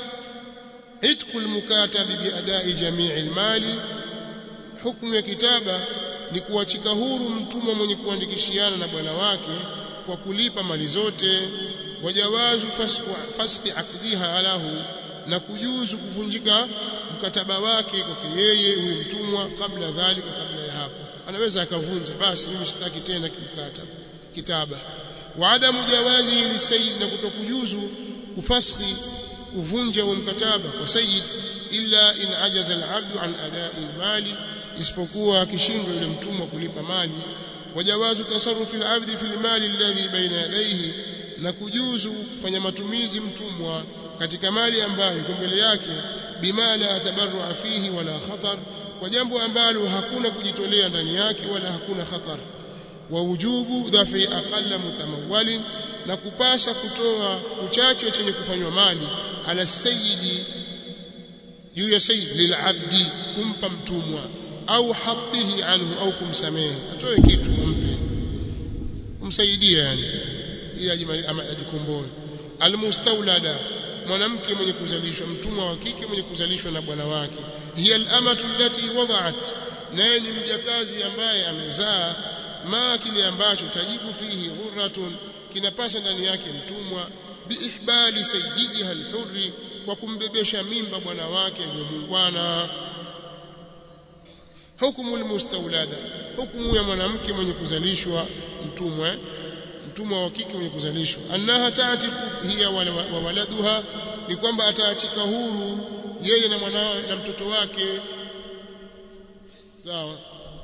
itqu almukatabi biadai jamii almali hukumu ya kitaba ni kuachika huru mtumwa mwenye kuandikishiana na bwana wake kwa kulipa mali zote wajawazu fasfi aqdiha alahu na kujuzu kuvunjika mkataba wake kwake yeye huyo mtumwa kabla dhalika kabla ya hapo anaweza akavunja basi mimi sitaki tena kimkataba kitaba wa adamu jawazi lisayyid na kutokujuzu kufaskhi kuvunja huo mkataba kwa sayyid illa in ajaza al-abdu an ada'i al-mali isipokuwa akishindwa yule mtumwa kulipa mali wajawazu tasarrufi al-abdi fi al-mali alladhi baina yadayhi na kujuzu kufanya matumizi mtumwa katika mali ambayo iko mbele yake bima la tabarrua fihi wala khatar kwa jambo ambalo hakuna kujitolea ndani yake wala hakuna khatar wa wujubu dhafi aqalla mutamawwalin na kupasa kutoa uchache chenye kufanywa mali ala sayyidi juu ya sayyid lilabdi kumpa mtumwa au hatihi anhu au kumsamehe atoe kitu umpe kumsaidia yani ili ajikomboe almustawlada mwanamke mwenye kuzalishwa mtumwa wa kike mwenye kuzalishwa na bwana wake hiya alamatu allati wada'at naye ni mjakazi ambaye amezaa ma kile ambacho tajibu fihi ghurratun kinapasa ndani yake mtumwa biihbali sayyidiha alhurri kwa kumbebesha mimba bwana wake aliyemungwana hukumu almustawlada hukumu ya mwanamke mwenye kuzalishwa mtumwa mtumwa wa kike mwenye kuzalishwa annaha taatiku hiya wa waladuha ni kwamba ataachika huru yeye na mwanawe na mtoto wake sawa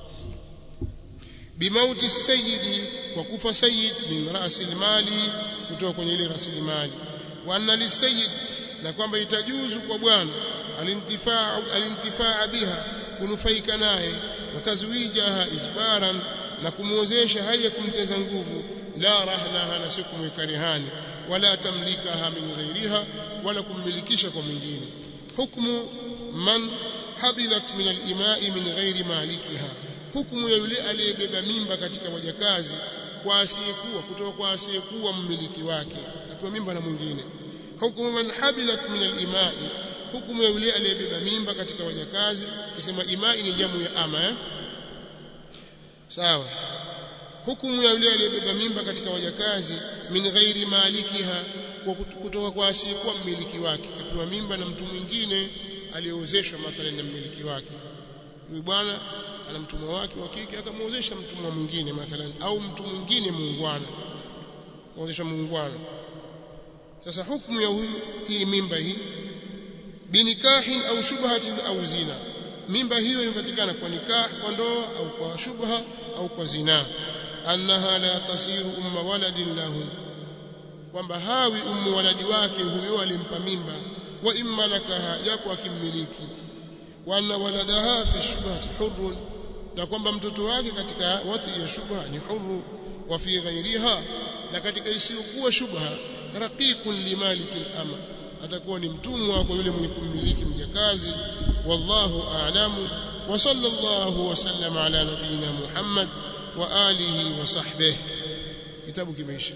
bimauti sayyidi kwa kufa sayyid min rasil mali kutoka kwenye ile rasilimali wa anna lisayyid na kwamba itajuzu kwa bwana alintifaa alintifaa biha kunufaika naye watazwijaha ijbaran na kumwozesha hali ya kumteza nguvu la rahnaha na si kumweka rehani wala tamlikaha min ghairiha wala kummilikisha kwa mwingine hukmu man habilat min al-ima'i min ghairi malikiha hukumu ya yule aliyebeba mimba katika wajakazi kwa asiyekuwa kutoka kwa asiyekuwa mmiliki wake kapewa mimba na mwingine hukumu man habilat min al-ima'i hukumu ya yule aliyebeba mimba katika wajakazi kisema imai ni jamu ya ama eh? sawa hukumu ya yule aliyebeba mimba katika wajakazi min ghairi malikiha kwa kutoka kwa asiyekuwa mmiliki wake kapewa mimba na mtu mwingine aliyeozeshwa mathalan na mmiliki wake huyu bwana ana mtumwa wake wa kike akamwozesha mtumwa mwingine mathalan au mtu mwingine muungwana kaozesha muungwana sasa hukumu ya huyu hii mimba hii binikahin au shubhatin au zina mimba hiyo imepatikana kwa nikah kwa ndoa au kwa shubha au kwa zina annaha la tasiru umma waladin lahu kwamba hawi ummu waladi wake huyo alimpa mimba wa imma lakaha japo akimmiliki wa anna waladaha fi shubhati hurrun na kwamba mtoto wake katika wathi ya shubha ni huru wa fi ghairiha na katika isiyokuwa shubha raqiqun limaliki al-ama atakuwa ni mtumwa kwa yule mwenye kummiliki mjakazi wallahu a'lamu wa sallallahu wa sallama ala nabiyina Muhammad wa alihi wa sahbihi kitabu kimeisha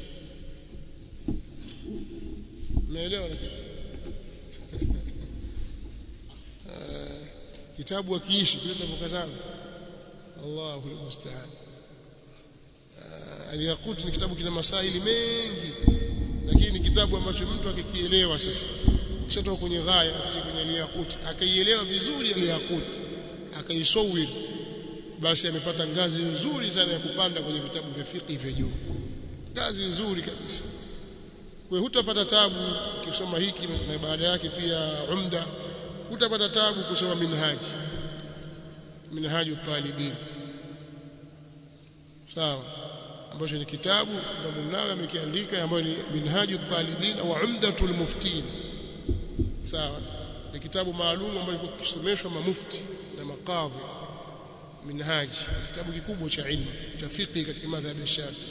umeelewa kitabu akiishi kile tunapokazana Allahu almusta'an al-Yaqut ni kitabu kina masaili mengi lakini ni kitabu ambacho mtu akikielewa sasa kishatoka kwenye ghaya kwenye al-Yaqut akaielewa vizuri al-Yaqut akaisawir basi amepata ngazi nzuri sana ya kupanda kwenye vitabu vya fiqh vya juu ngazi nzuri kabisa kwa hutapata tabu ukisoma hiki na baada yake pia umda hutapata tabu kusoma minhaji minhaju talibin sawa ambacho ni kitabu Imam Nawawi amekiandika ambayo ni minhaju talibin au umdatul muftin sawa ni kitabu maalum ambacho kisomeshwa mamufti na makadhi minhaji kitabu kikubwa cha ilmu cha fiqh katika madhhabi ya Shafi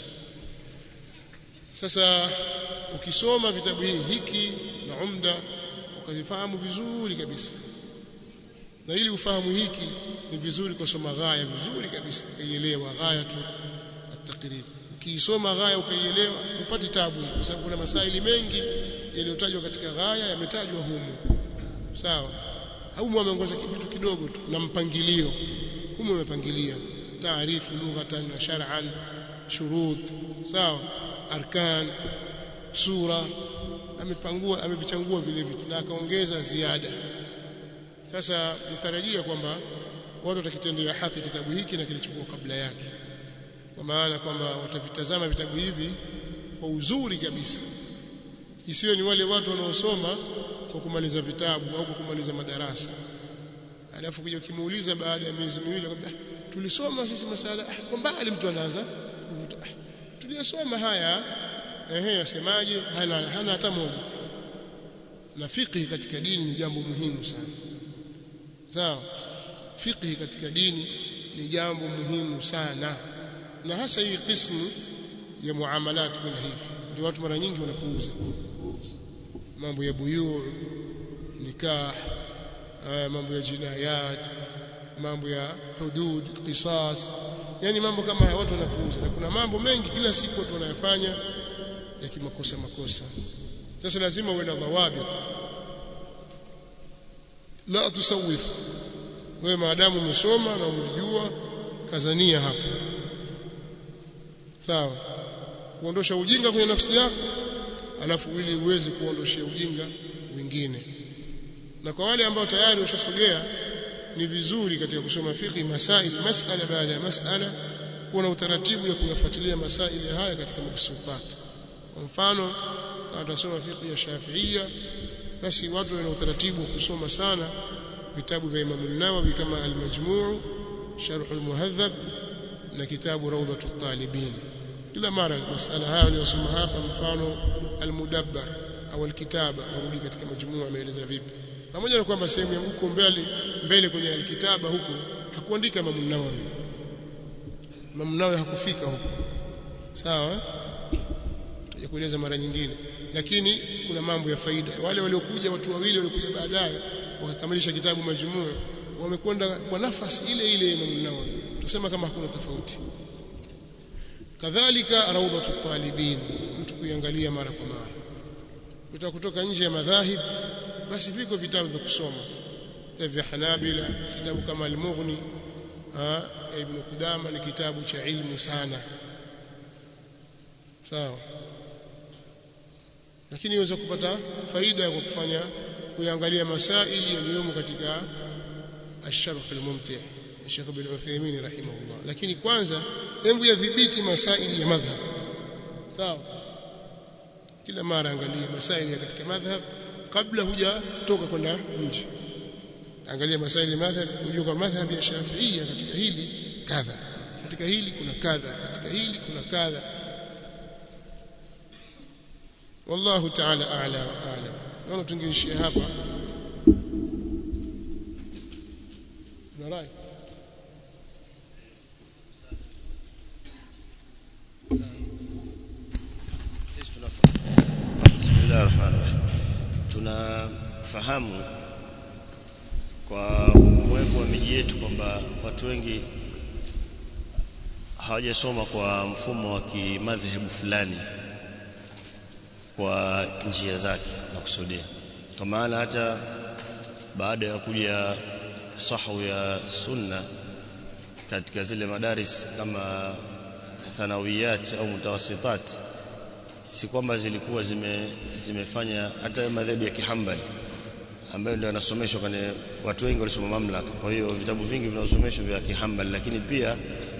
sasa ukisoma vitabu hivi hiki na umda ukazifahamu vizuri kabisa na ili ufahamu hiki ni vizuri kusoma ghaya vizuri kabisa ukaielewa ghaya tu at-taqrib ukiisoma ghaya ukaielewa upati tabu kwa sababu kuna masaili mengi yaliyotajwa katika ghaya yametajwa humu sawa au ameongoza kitu kidogo tu na mpangilio humu umepangilia taarifu lughatan na shar'an shurut sawa arkan sura amepangua amevichangua vile vitu na akaongeza ziada sasa nitarajia kwamba watu watakitendea haki kitabu hiki na kilichokuwa kabla yake kwa maana kwamba watavitazama vitabu hivi kwa uzuri kabisa isiwe ni wale watu wanaosoma kwa kumaliza vitabu au kwa kumaliza madarasa alafu kuja ukimuuliza baada ya miezi miwili akwambia tulisoma sisi masala ah, kwa mbali mtu anaanza ah, tuliyosoma haya ehe yasemaje hana hana hata moja na fiqh katika dini ni jambo muhimu sana sawa fiqh katika dini ni jambo muhimu sana na hasa hii qismu ya muamalat bila hivi ndio watu mara nyingi wanapuuza mambo ya buyu nikah uh, mambo ya jinayat mambo ya hudud qisas yani mambo kama haya watu wanapuuza na kuna mambo mengi kila siku watu wanayafanya ya kimakosa makosa sasa lazima uwe na dhawabit la tusawif wewe maadamu umesoma na umejua kazania hapo sawa kuondosha ujinga kwenye nafsi yako alafu ili uweze kuondoshia ujinga wengine na kwa wale ambao tayari washasogea ni vizuri katika kusoma fiqh masaili masala baada ya masala kuwa na utaratibu ya kuyafuatilia masaili haya katika mabsutat kwa mfano kama tutasoma fiqh ya Shafi'ia basi watu wana utaratibu wa kusoma sana vitabu vya Imam an-Nawawi kama al-Majmu' Sharh al-Muhadhab na kitabu Rawdat at-Talibin kila mara masala haya niliyosoma hapa mfano al-Mudabbar au al-Kitaba warudi katika majumua ameeleza vipi pamoja na kwamba sehemu ya huko mbele mbele kwenye al-Kitaba huko hakuandika Imam an-Nawawi Imam an-Nawawi hakufika huko sawa tutakueleza mara nyingine lakini kuna mambo ya faida wale waliokuja watu wawili waliokuja baadaye wakakamilisha kitabu majumua wamekwenda kwa nafasi ile ile Imam Nawawi tusema kama hakuna tofauti kadhalika rawdatu talibin mtu kuiangalia mara kwa mara kutoka kutoka nje ya madhahib basi viko vitabu vya kusoma vitabu vya Hanabila kitabu kama al-Mughni ibn Qudama ni kitabu cha ilmu sana sawa lakini iweza kupata faida kwa kufanya kuangalia masaili yaliyomo katika الشرح الممتع الشيخ ابن عثيمين رحمه الله lakini kwanza hebu yadhibiti masaili ya madhhab sawa kila mara angalia masaili ya katika madhhab kabla hujatoka kwenda nje angalia masaili madhhab ujue kwa madhhab ya Shafiia katika hili kadha katika hili kuna kadha katika hili kuna kadha والله تعالى اعلى واعلم naona tungeishia hapa na rai sisi tunafahamu Bismillahir Rahmanir Rahim tunafahamu kwa mwepo wa miji yetu kwamba watu wengi hawajasoma kwa mfumo wa kimadhehebu fulani kwa njia zake na kusudia kwa maana hata baada ya kuja sahu ya sunna katika zile madaris kama thanawiyat au mutawasitat si kwamba zilikuwa zime, zimefanya hata madhehebu ya kihambali ambayo ndio yanasomeshwa kwenye watu wengi walisoma mamlaka kwa hiyo vitabu vingi vinasomeshwa vya kihambali lakini pia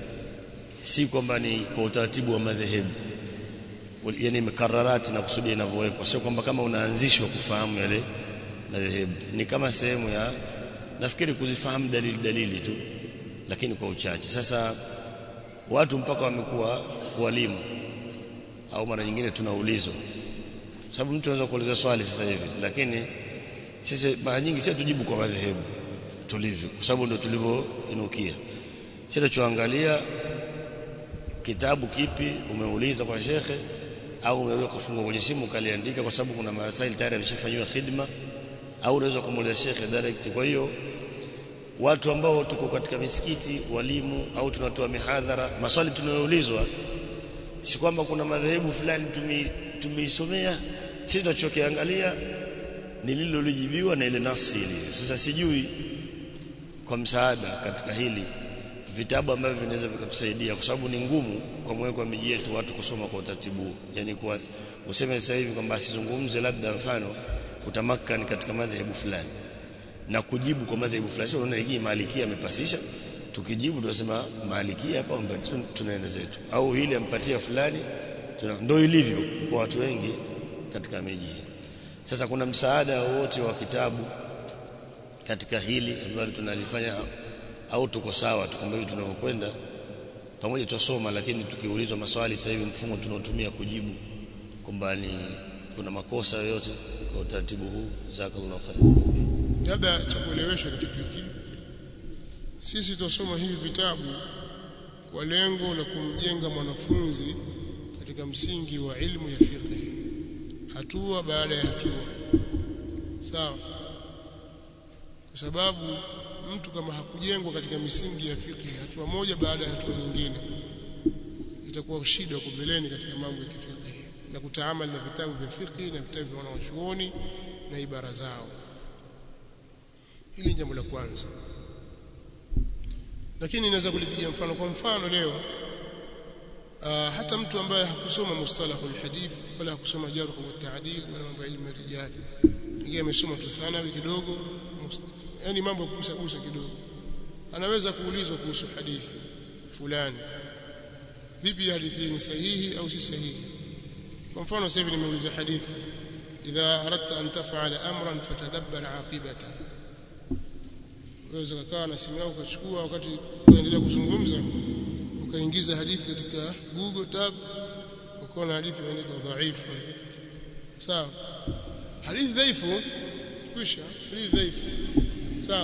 si kwamba ni kwa utaratibu wa madhehebu yani mikararati na kusudia inavyowekwa sio kwamba kama unaanzishwa kufahamu yale madhehebu ni kama sehemu ya nafikiri kuzifahamu dalili dalili tu lakini kwa uchache sasa watu mpaka wamekuwa walimu au mara nyingine tunaulizwa sababu mtu anaweza kuuliza swali sasa hivi lakini sisi mara nyingi sisi tujibu kwa madhehebu tulivyo kwa sababu ndio tulivyoinukia sisi tunachoangalia kitabu kipi umeuliza kwa shekhe au unaweza kufungua kwenye simu ukaliandika kwa sababu kuna masaili tayari yameshafanywa khidma au unaweza kumuuliza shekhe direct kwa hiyo watu ambao tuko katika misikiti walimu au tunatoa mihadhara maswali tunayoulizwa si kwamba kuna madhehebu fulani tumeisomea sisi tunachokiangalia ni lililolijibiwa na ile nafsi ilivyo sasa sijui kwa msaada katika hili vitabu ambavyo vinaweza vikatusaidia kwa sababu ni ngumu kwa mweko wa miji yetu watu kusoma kwa utaratibu yani kwa useme sasa hivi kwamba asizungumze labda mfano utamakani katika madhehebu fulani na kujibu kwa madhehebu fulani sio unaona hii malikia amepasisha tukijibu tunasema malikia hapa tunaenda zetu au hili ampatia fulani ndio ilivyo kwa watu wengi katika miji hii sasa kuna msaada wote wa kitabu katika hili ambalo tunalifanya au tuko sawa tukumbuke tunavyokwenda pamoja tusoma lakini tukiulizwa maswali sasa hivi mfumo tunaotumia kujibu kwamba ni kuna makosa yoyote kwa utaratibu huu jazakallahu khair labda cha kuelewesha kitu hiki sisi tusoma hivi vitabu kwa lengo la kumjenga mwanafunzi katika msingi wa ilmu ya fiqh hatua baada ya hatua sawa kwa sababu mtu kama hakujengwa katika misingi ya fiqh hatua moja baada ya hatua nyingine itakuwa shida huko mbeleni katika mambo ya kifiqh na kutaamali na vitabu vya fiqh na vitabu vya wanawachuoni na ibara zao hili ni jambo la kwanza lakini inaweza kulipigia mfano kwa mfano leo uh, hata mtu ambaye hakusoma mustalahu alhadith wala hakusoma jarh wa ta'dil wala mambo ya ilmu ya rijali pengine amesoma tu thanawi kidogo yani mambo kugusa gusa kidogo anaweza kuulizwa kuhusu hadithi fulani vipi hadithi ni sahihi au si sahihi kwa mfano sasa hivi nimeuliza hadithi idha aradta an taf'ala amran fatadabbar aqibata waweza kukaa na simu yako ukachukua wakati unaendelea kuzungumza ukaingiza hadithi katika Google tab ukaona hadithi imeandikwa dhaifu sawa hadithi dhaifu kwisha hadithi dhaifu sawa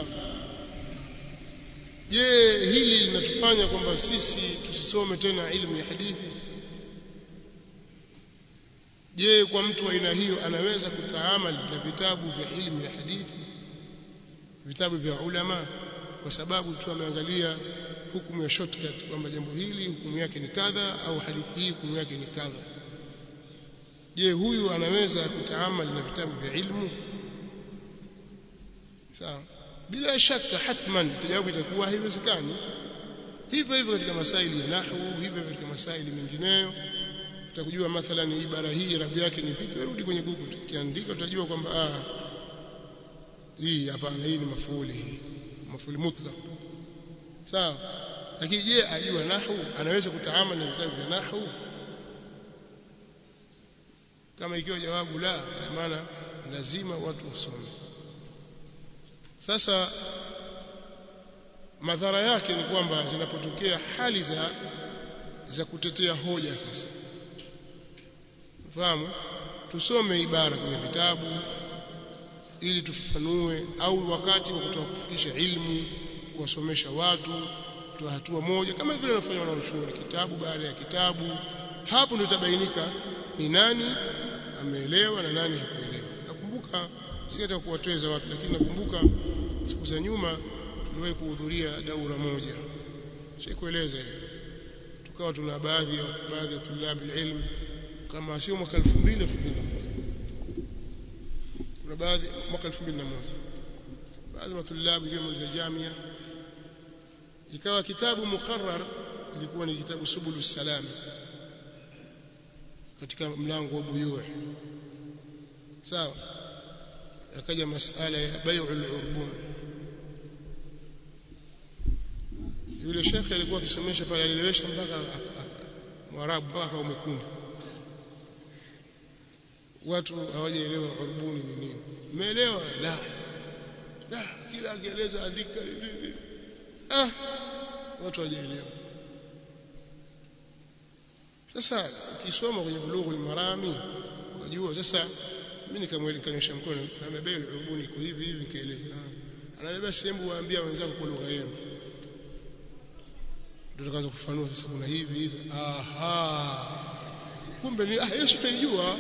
je hili linatufanya kwamba sisi tusisome tena ilmu ya hadithi je kwa mtu wa aina hiyo anaweza kutaamali na vitabu vya ilmu ya hadithi vitabu vya ulama kwa sababu tu ameangalia hukumu ya shortcut kwamba jambo hili hukumu yake ni kadha au hadithi hii hukumu yake ni kadha je huyu anaweza kutaamali na vitabu vya ilmu sawa bila shaka hatman jawabu itakuwa haiwezekani hivyo hivyo katika masaili ya nahwu hivyo katika masaili mengineyo utakujua mathalan ibara hii rabu yake ni vipi rudi kwenye google ukiandika utajua kwamba ah hii hapana hii ni mafuuli hii mafuuli mutlaq sawa lakini je ajua nahwu anaweza kutaamali na vitabu vya nahwu kama ikiwa jawabu la ina maana lazima watu wasome sasa madhara yake ni kwamba zinapotokea hali za za kutetea hoja sasa fahamu tusome ibara kwenye vitabu ili tufafanue au wakati wa kutoka kufikisha ilmu kuwasomesha watu kutoa hatua moja kama vile wanafanya wanaochuoni kitabu baada ya kitabu hapo ndio itabainika ni nani ameelewa na nani hakuelewa nakumbuka si hata kuwateza watu lakini nakumbuka siku za nyuma tuliwahi kuhudhuria daura moja sikueleza hiyo tukawa tuna baadhi ya baadhi ya tulabi ilmu kama sio mwaka 2000 kuna baadhi mwaka 2001 baadhi ya tulabi kama za jamia ikawa kitabu muqarrar ilikuwa ni kitabu subulu salam katika mlango wa buyuu sawa akaja masala ya bai'ul urbun yule shekhe alikuwa akisomesha pale alielewesha mpaka mwarabu mpaka umekundu watu hawajaelewa urbuni ni nini umeelewa la la kila akieleza andika ah watu hawajaelewa sasa ukisoma kwenye bulughul marami unajua sasa mimi nikamwelekanyosha mkono amebeba urubuni iko hivi hivi nikaeleza anabeba sehemu waambia wenzako kwa lugha yenu ndio tukaanza kufanua sasa kuna hivi hivi aha kumbe ni ah hiyo tutaijua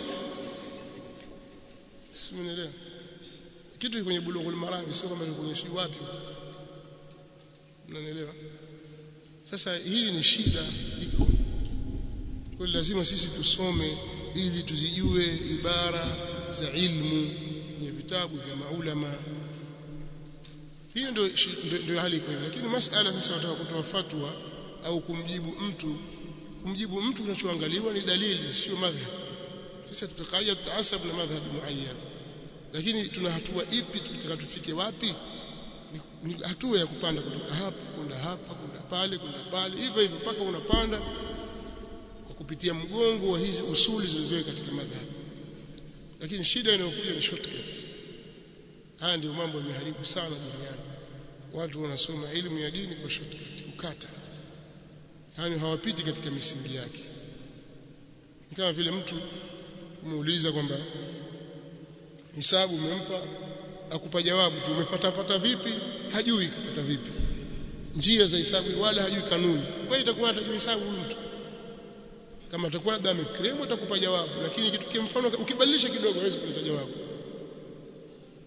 simuelewa kitu kwenye bulughul marami sio kama nikuonyeshi wapi mnanielewa sasa hii ni shida iko kwa lazima sisi tusome ili tuzijue ibara za ilmu kwenye vitabu vya maulama hiyo ndio ndio hali iko hivyo lakini masala sasa wataka kutoa fatwa au kumjibu mtu kumjibu mtu kinachoangaliwa ni dalili sio madhhab sisi tutakaja tutaasab na madhhab muayyan lakini tuna hatua ipi tutaka tufike wapi ni, ni hatua ya kupanda kutoka hapa kwenda hapa kwenda pale kwenda pale hivyo hivyo mpaka unapanda kwa kupitia mgongo wa hizi usuli zilizowekwa katika madhhabi lakini shida inayokuja ni shortcut haya ndio mambo yameharibu sana duniani watu wanasoma elimu ya dini kwa shortcut kukata yani hawapiti katika misingi yake kama vile mtu kumuuliza kwamba hisabu umempa akupa jawabu tu umepata pata vipi hajui kupata vipi njia za hisabu wala hajui kanuni kwa hiyo itakuwa hata hisabu huyu mtu kama atakuwa labda amekremu atakupa jawabu lakini kitu kwa mfano ukibadilisha kidogo hawezi kuleta jawabu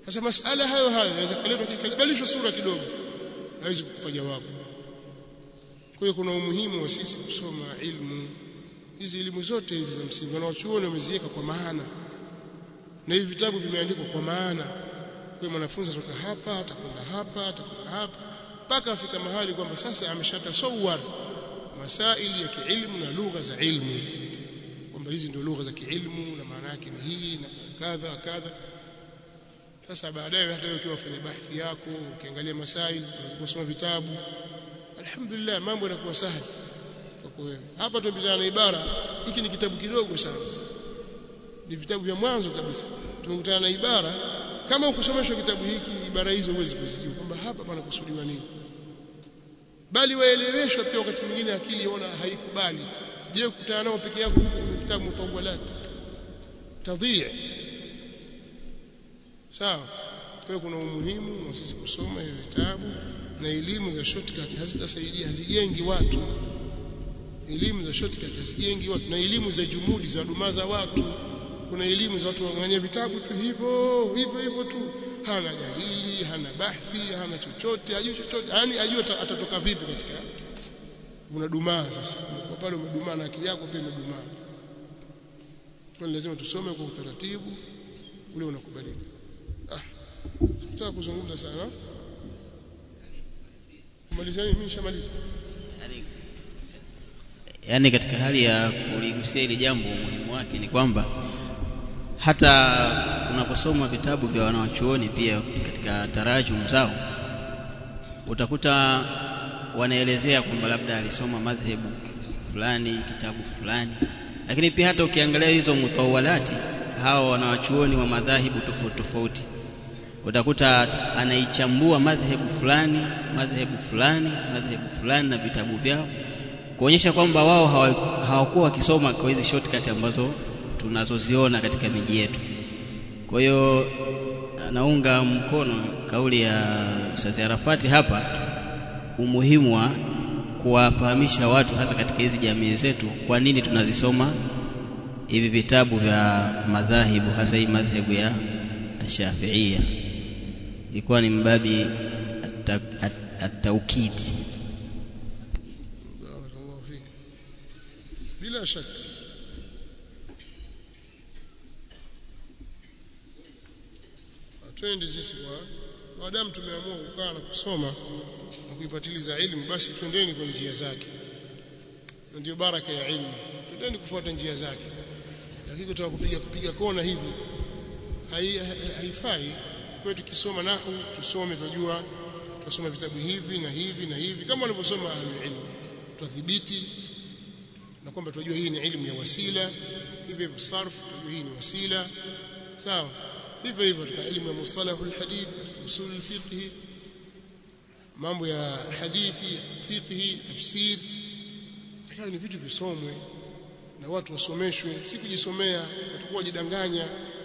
sasa masala hayo hayo yanaweza kuletwa kikabadilishwa sura kidogo hawezi kukupa jawabu kwa hiyo kuna umuhimu wa sisi kusoma ilmu hizi elimu zote hizi za msingi wanaochuoni wameziweka kwa maana na hivi vitabu vimeandikwa kwa maana kwa mwanafunzi atoka hapa atakwenda hapa atakwenda hapa mpaka afika mahali kwamba sasa ameshatasawar masaili ya kiilmu na lugha za ilmu kwamba hizi ndio lugha za kiilmu na maana yake ni hii na kadha kadha sasa baadaye hata wewe ukiwa ufanya bahthi yako ukiangalia masaili ukisoma vitabu alhamdulillah mambo yanakuwa sahali kwako wewe hapa tumepitana na ibara hiki ni kitabu kidogo sana ni vitabu vya mwanzo kabisa tumekutana na ibara kama ukusomeshwa kitabu hiki ibara hizo huwezi kuzijua kwamba hapa panakusudiwa nini bali waeleweshwa pia wakati mwingine akili ona haikubali je kukutana nao peke yako kwenye kitabu mutawalat tadhia sawa kwa kuna umuhimu wa sisi kusoma hiyo vitabu na elimu za shortcut hazitasaidia hazijengi watu elimu za shortcut hazijengi watu na elimu za jumudi za dumaza watu kuna elimu za watu wangania vitabu tu hivyo hivyo hivyo tu hana dalili hana bahthi hana chochote hajui chochote yani ajue atatoka vipi katika unadumaa sasa kwa pale umedumaa na akili yako pia imedumaa kwa lazima tusome kwa utaratibu ule unakubalika ah sitaki kuzungumza sana kumalizia mimi nishamaliza yani katika hali ya kuligusia hili jambo umuhimu wake ni kwamba hata unaposoma vitabu vya wanawachuoni pia katika tarajum zao utakuta wanaelezea kwamba labda alisoma madhehebu fulani kitabu fulani lakini pia hata ukiangalia hizo mutawalati hawa wanawachuoni wa madhahibu tofauti tofauti utakuta anaichambua madhehebu fulani madhehebu fulani madhehebu fulani na vitabu vyao kuonyesha kwamba wao hawakuwa wakisoma kwa hizi shortcut ambazo tunazoziona katika miji yetu. Kwa hiyo naunga mkono kauli ya Ustaz Arafati hapa, umuhimu wa kuwafahamisha watu hasa katika hizi jamii zetu, kwa nini tunazisoma hivi vitabu vya madhahibu, hasa hii madhehebu ya Shafiia. Ilikuwa ni mbabi at-taukidi. barakallahu fik bila shaka twende sisi kwa maadamu tumeamua kukaa na kusoma na kuipatiliza ilmu basi twendeni kwa njia zake ndio baraka ya ilmu twendeni kufuata njia zake lakini kutaka kupiga kupiga kona hivi haifai kwa tukisoma nahu tusome tujua tusome vitabu hivi na hivi na hivi kama walivyosoma ilmu tudhibiti na kwamba tunajua hii ni ilmu ya wasila hivyo hivyo sarf tunajua hii ni wasila sawa hivyo hivyo katika elimu ya mustalahu alhadith katika usul alfiqh mambo ya hadithi fiqh tafsir hayo ni vitu visomwe na watu wasomeshwe si kujisomea watakuwa wajidanganya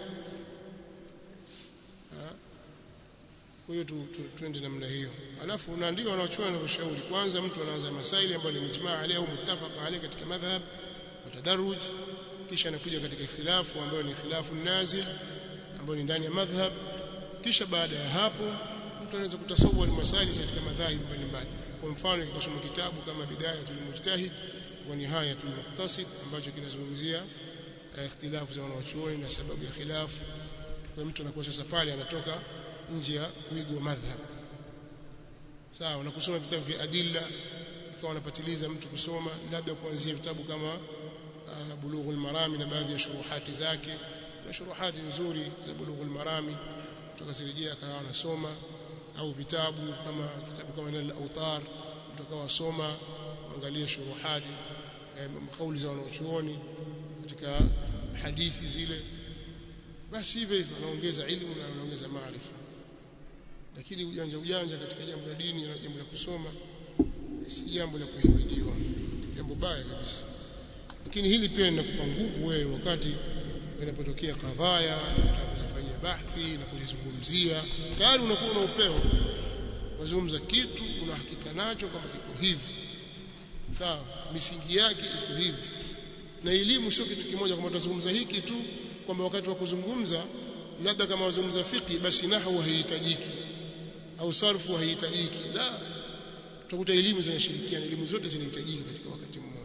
kwa hiyo tu, tu, tuende namna hiyo alafu unaandika wanaochua na kushauri kwanza mtu anaanza masaili ambayo ni mujmaa alayhi au muttafaq alayhi katika madhhab wa tadarruj kisha anakuja katika khilafu ambayo ni khilafu nazil ambayo ni ndani ya madhhab kisha baada ya hapo mtu anaweza kutasawwar masaili katika madhahib mbalimbali kwa mfano ikasoma kitabu kama bidayatul mujtahid wa nihayatul muqtasid ambacho kinazungumzia ikhtilafu za wanawachuoni na sababu ya khilafu kwa mtu anakuwa sasa pale anatoka nje ya wigo wa madhhab sawa na kusoma vitabu vya adilla ikawa anapatiliza mtu kusoma labda kuanzia vitabu kama uh, bulughul marami na baadhi ya shuruhati zake na shuruhati nzuri za bulughul marami tukazirejea akawa anasoma au vitabu kama kitabu kama nal autar tukawa soma angalia shuruhati eh, kauli za wanachuoni katika hadithi zile basi hivyo hivyo anaongeza ilmu na anaongeza maarifa lakini ujanja ujanja katika jambo la dini na jambo la kusoma si jambo la kuhimidiwa jambo baya kabisa lakini hili pia linakupa nguvu wewe wakati inapotokea kadhaya kuzifanyia bahthi na kuzizungumzia tayari unakuwa na upeo wazungumza kitu una hakika nacho kwamba kiko hivi sawa misingi yake iko hivi na elimu sio kitu kimoja kwamba tutazungumza hiki tu kwamba wakati wa kuzungumza labda kama wazungumza fiqh basi nahwu haihitajiki au sarfu haihitajiki la utakuta elimu zinashirikiana elimu zote zinahitajika katika wakati mmoja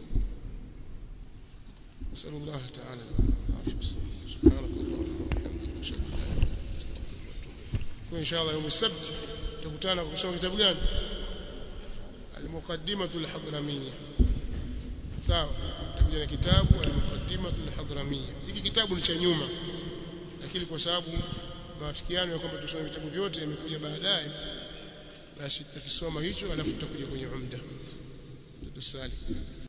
نسأل الله تعالى العافية سبحانك اللهم وبحمدك أشهد أن لا إله إلا أنت أستغفرك وأتوب إليك وإن شاء الله يوم السبت تكutana kusoma kitabu gani المقدمة الحضرمية sawa tutakuja na kitabu al-muqaddimah al-hadramiyya hiki kitabu ni cha nyuma lakini kwa sababu maafikiano ya kwamba tusome vitabu vyote yamekuja baadaye basi tutakisoma hicho alafu tutakuja kwenye umda tutusali